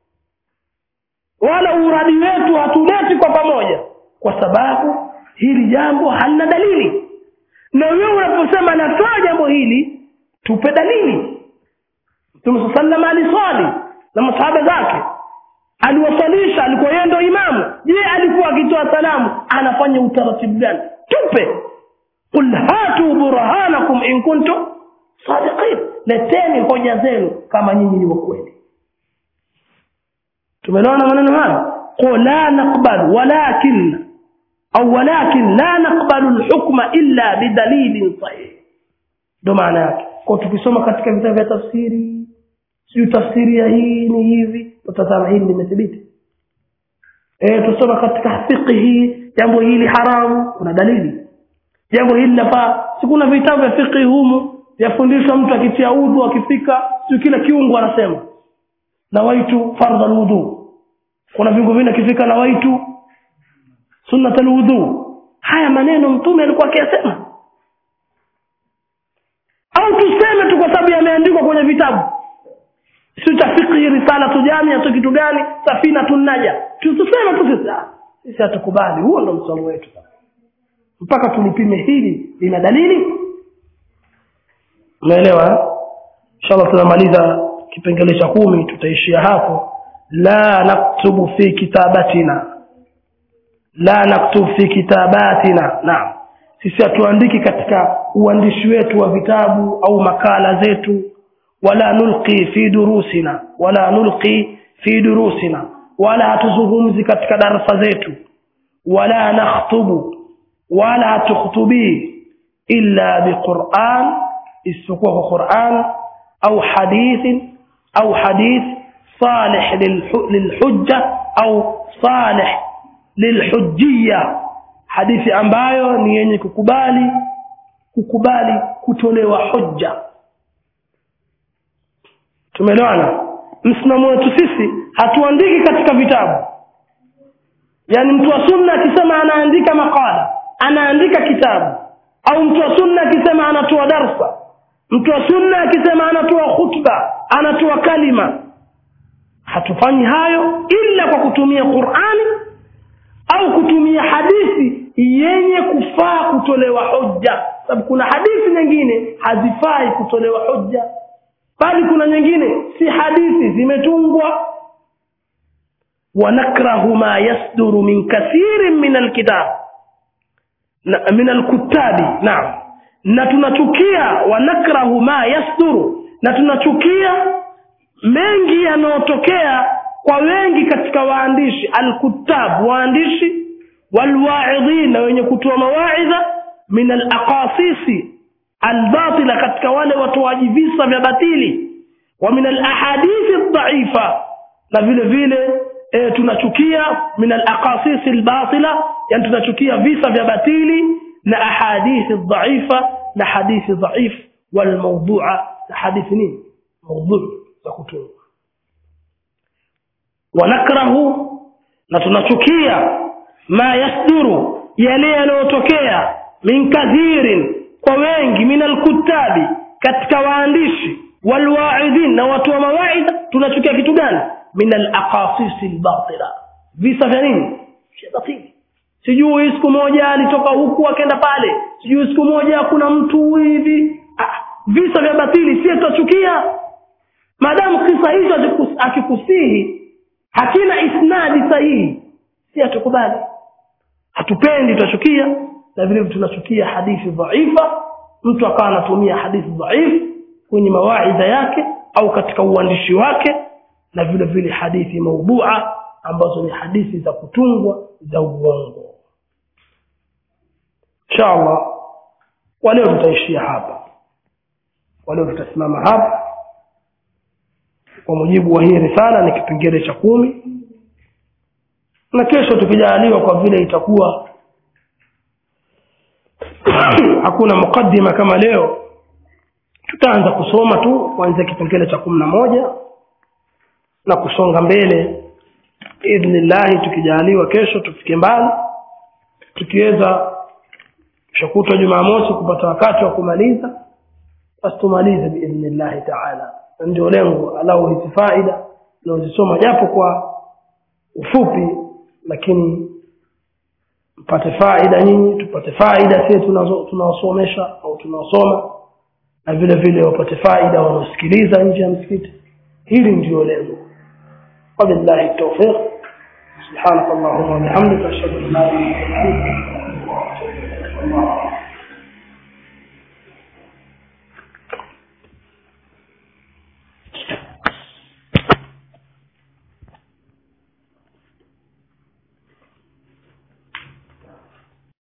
wala uradi wetu hatuleti kwa pamoja kwa sababu hili jambo halina dalili na wewe unaposema nafaa jambo hili tupe dalili mtume saa salam aliswali na masahaba zake aliwasalisha alikuwa yeye ndo imamu je alikuwa akitoa salamu anafanya utaratibu gani tupe qul hatu burhanakum in kuntum sadiqin leteni hoja zenu kama nyinyi ni wakweli tumeelewana maneno haya qul la naqbal walakin au walakin la naqbalu lhukma illa bidalilin sahih ndo maana yake kwa tukisoma katika vitabu vya tafsiri siyo tafsiri ya hii ni hivi tutazama hili limethibiti e, tusoma katika fiqhi jambo hili haramu kuna dalili jambo hili lafaa si kuna vitabu vya fiqhi humu yafundishwa mtu akitia udhu akifika sio kila kiungo anasema nawaitu fardha alwudu kuna viungo vingine akifika nawaitu sunnat alwudu haya maneno mtume alikuwa akiyasema au tuseme tu kwa sababu yameandikwa kwenye vitabu sio cha fiqhi risala tujamia tu kitu gani safina tunaja tuseme tu sisi ah, sisi hatukubali huo ndo msomo wetu mpaka tulipime hili lina dalili umeelewa inshallah tunamaliza kipengele cha kumi tutaishia hapo la naktubu fi kitabatina la naktub fi kitabatina naam sisi hatuandiki katika uandishi wetu wa vitabu au makala zetu wala nulqi fi durusina wala nulqi fi durusina wala hatuzungumzi katika darasa zetu wala nakhtubu wala hatukhtubii illa biquran isipokuwa kwa quran au hadithin au hadith salih lilhujja au salih lilhujjia hadithi ambayo ni yenye kukubali kukubali kutolewa hujja tumeelewana msimamo wetu sisi hatuandiki katika vitabu yaani mtu wa sunna akisema anaandika makala anaandika kitabu au mtu wa sunna akisema anatoa darsa mtu wa sunna akisema anatoa khutba anatoa kalima hatufanyi hayo ila kwa kutumia qurani au kutumia hadithi yenye kufaa kutolewa hujja sababu kuna hadithi nyingine hazifai kutolewa hujja bali kuna nyingine si hadithi zimetungwa wanakrahu ma yasduru min kathirin min alkitab na, min alkutabi naam na tunachukia wanakrahu ma yasduru na tunachukia mengi yanayotokea kwa wengi katika waandishi alkutab waandishi walwaidhin na wenye kutoa mawaidha min alaqasisi albatila katika wale watoaji visa vya batili wa min alahadithi dhaifa na vile vile e, tunachukia min alaqasisi albatila yani tunachukia visa vya batili na ahadithi dhaifa na hadithi dhaif walmawdua na hadithi nini maudhui za kutunga wanakrahu na tunachukia ma yasduru yale yanayotokea min kathirin kwa wengi min alkutabi katika waandishi walwaidhin na watu wa mawaidha tunachukia kitu gani min alaqasisi albatila visa vya nini vya batili sijui siku moja alitoka huku akaenda pale sijui siku moja kuna mtu hivi ah, visa vya batili sie tutachukia maadamu kisa hicho akikusihi hakina isnadi sahihi si hatukubali hatupendi tutachukia na vile tunachukia hadithi dhaifa mtu akawa anatumia hadithi dhaifu kwenye mawaidha yake au katika uandishi wake na vile vile hadithi maudhua ambazo ni hadithi za kutungwa za uongo inshallah kwa leo tutaishia hapa kwa leo tutasimama hapa kwa mujibu wa hii risala ni kipengele cha kumi na kesho tukijaliwa kwa vile itakuwa hakuna mukaddima kama leo tutaanza kusoma tu kuanzia kipengele cha kumi na moja na kusonga mbele idhnillahi tukijaliwa kesho tufike mbali tukiweza shakutwa jumamosi kupata wakati wa kumaliza basi tumalize biidhnillahi taala ndio lengo alau hizi faida naozisoma japo kwa ufupi lakini mpate faida nyinyi tupate faida sisi tunaosomesha au tunaosoma na vile vile wapate faida wanaosikiliza nje ya msikiti hili ndio lengo wabillahi tawfiq subhanak allahumma wa bihamdika ashhadu an la ilaha illa anta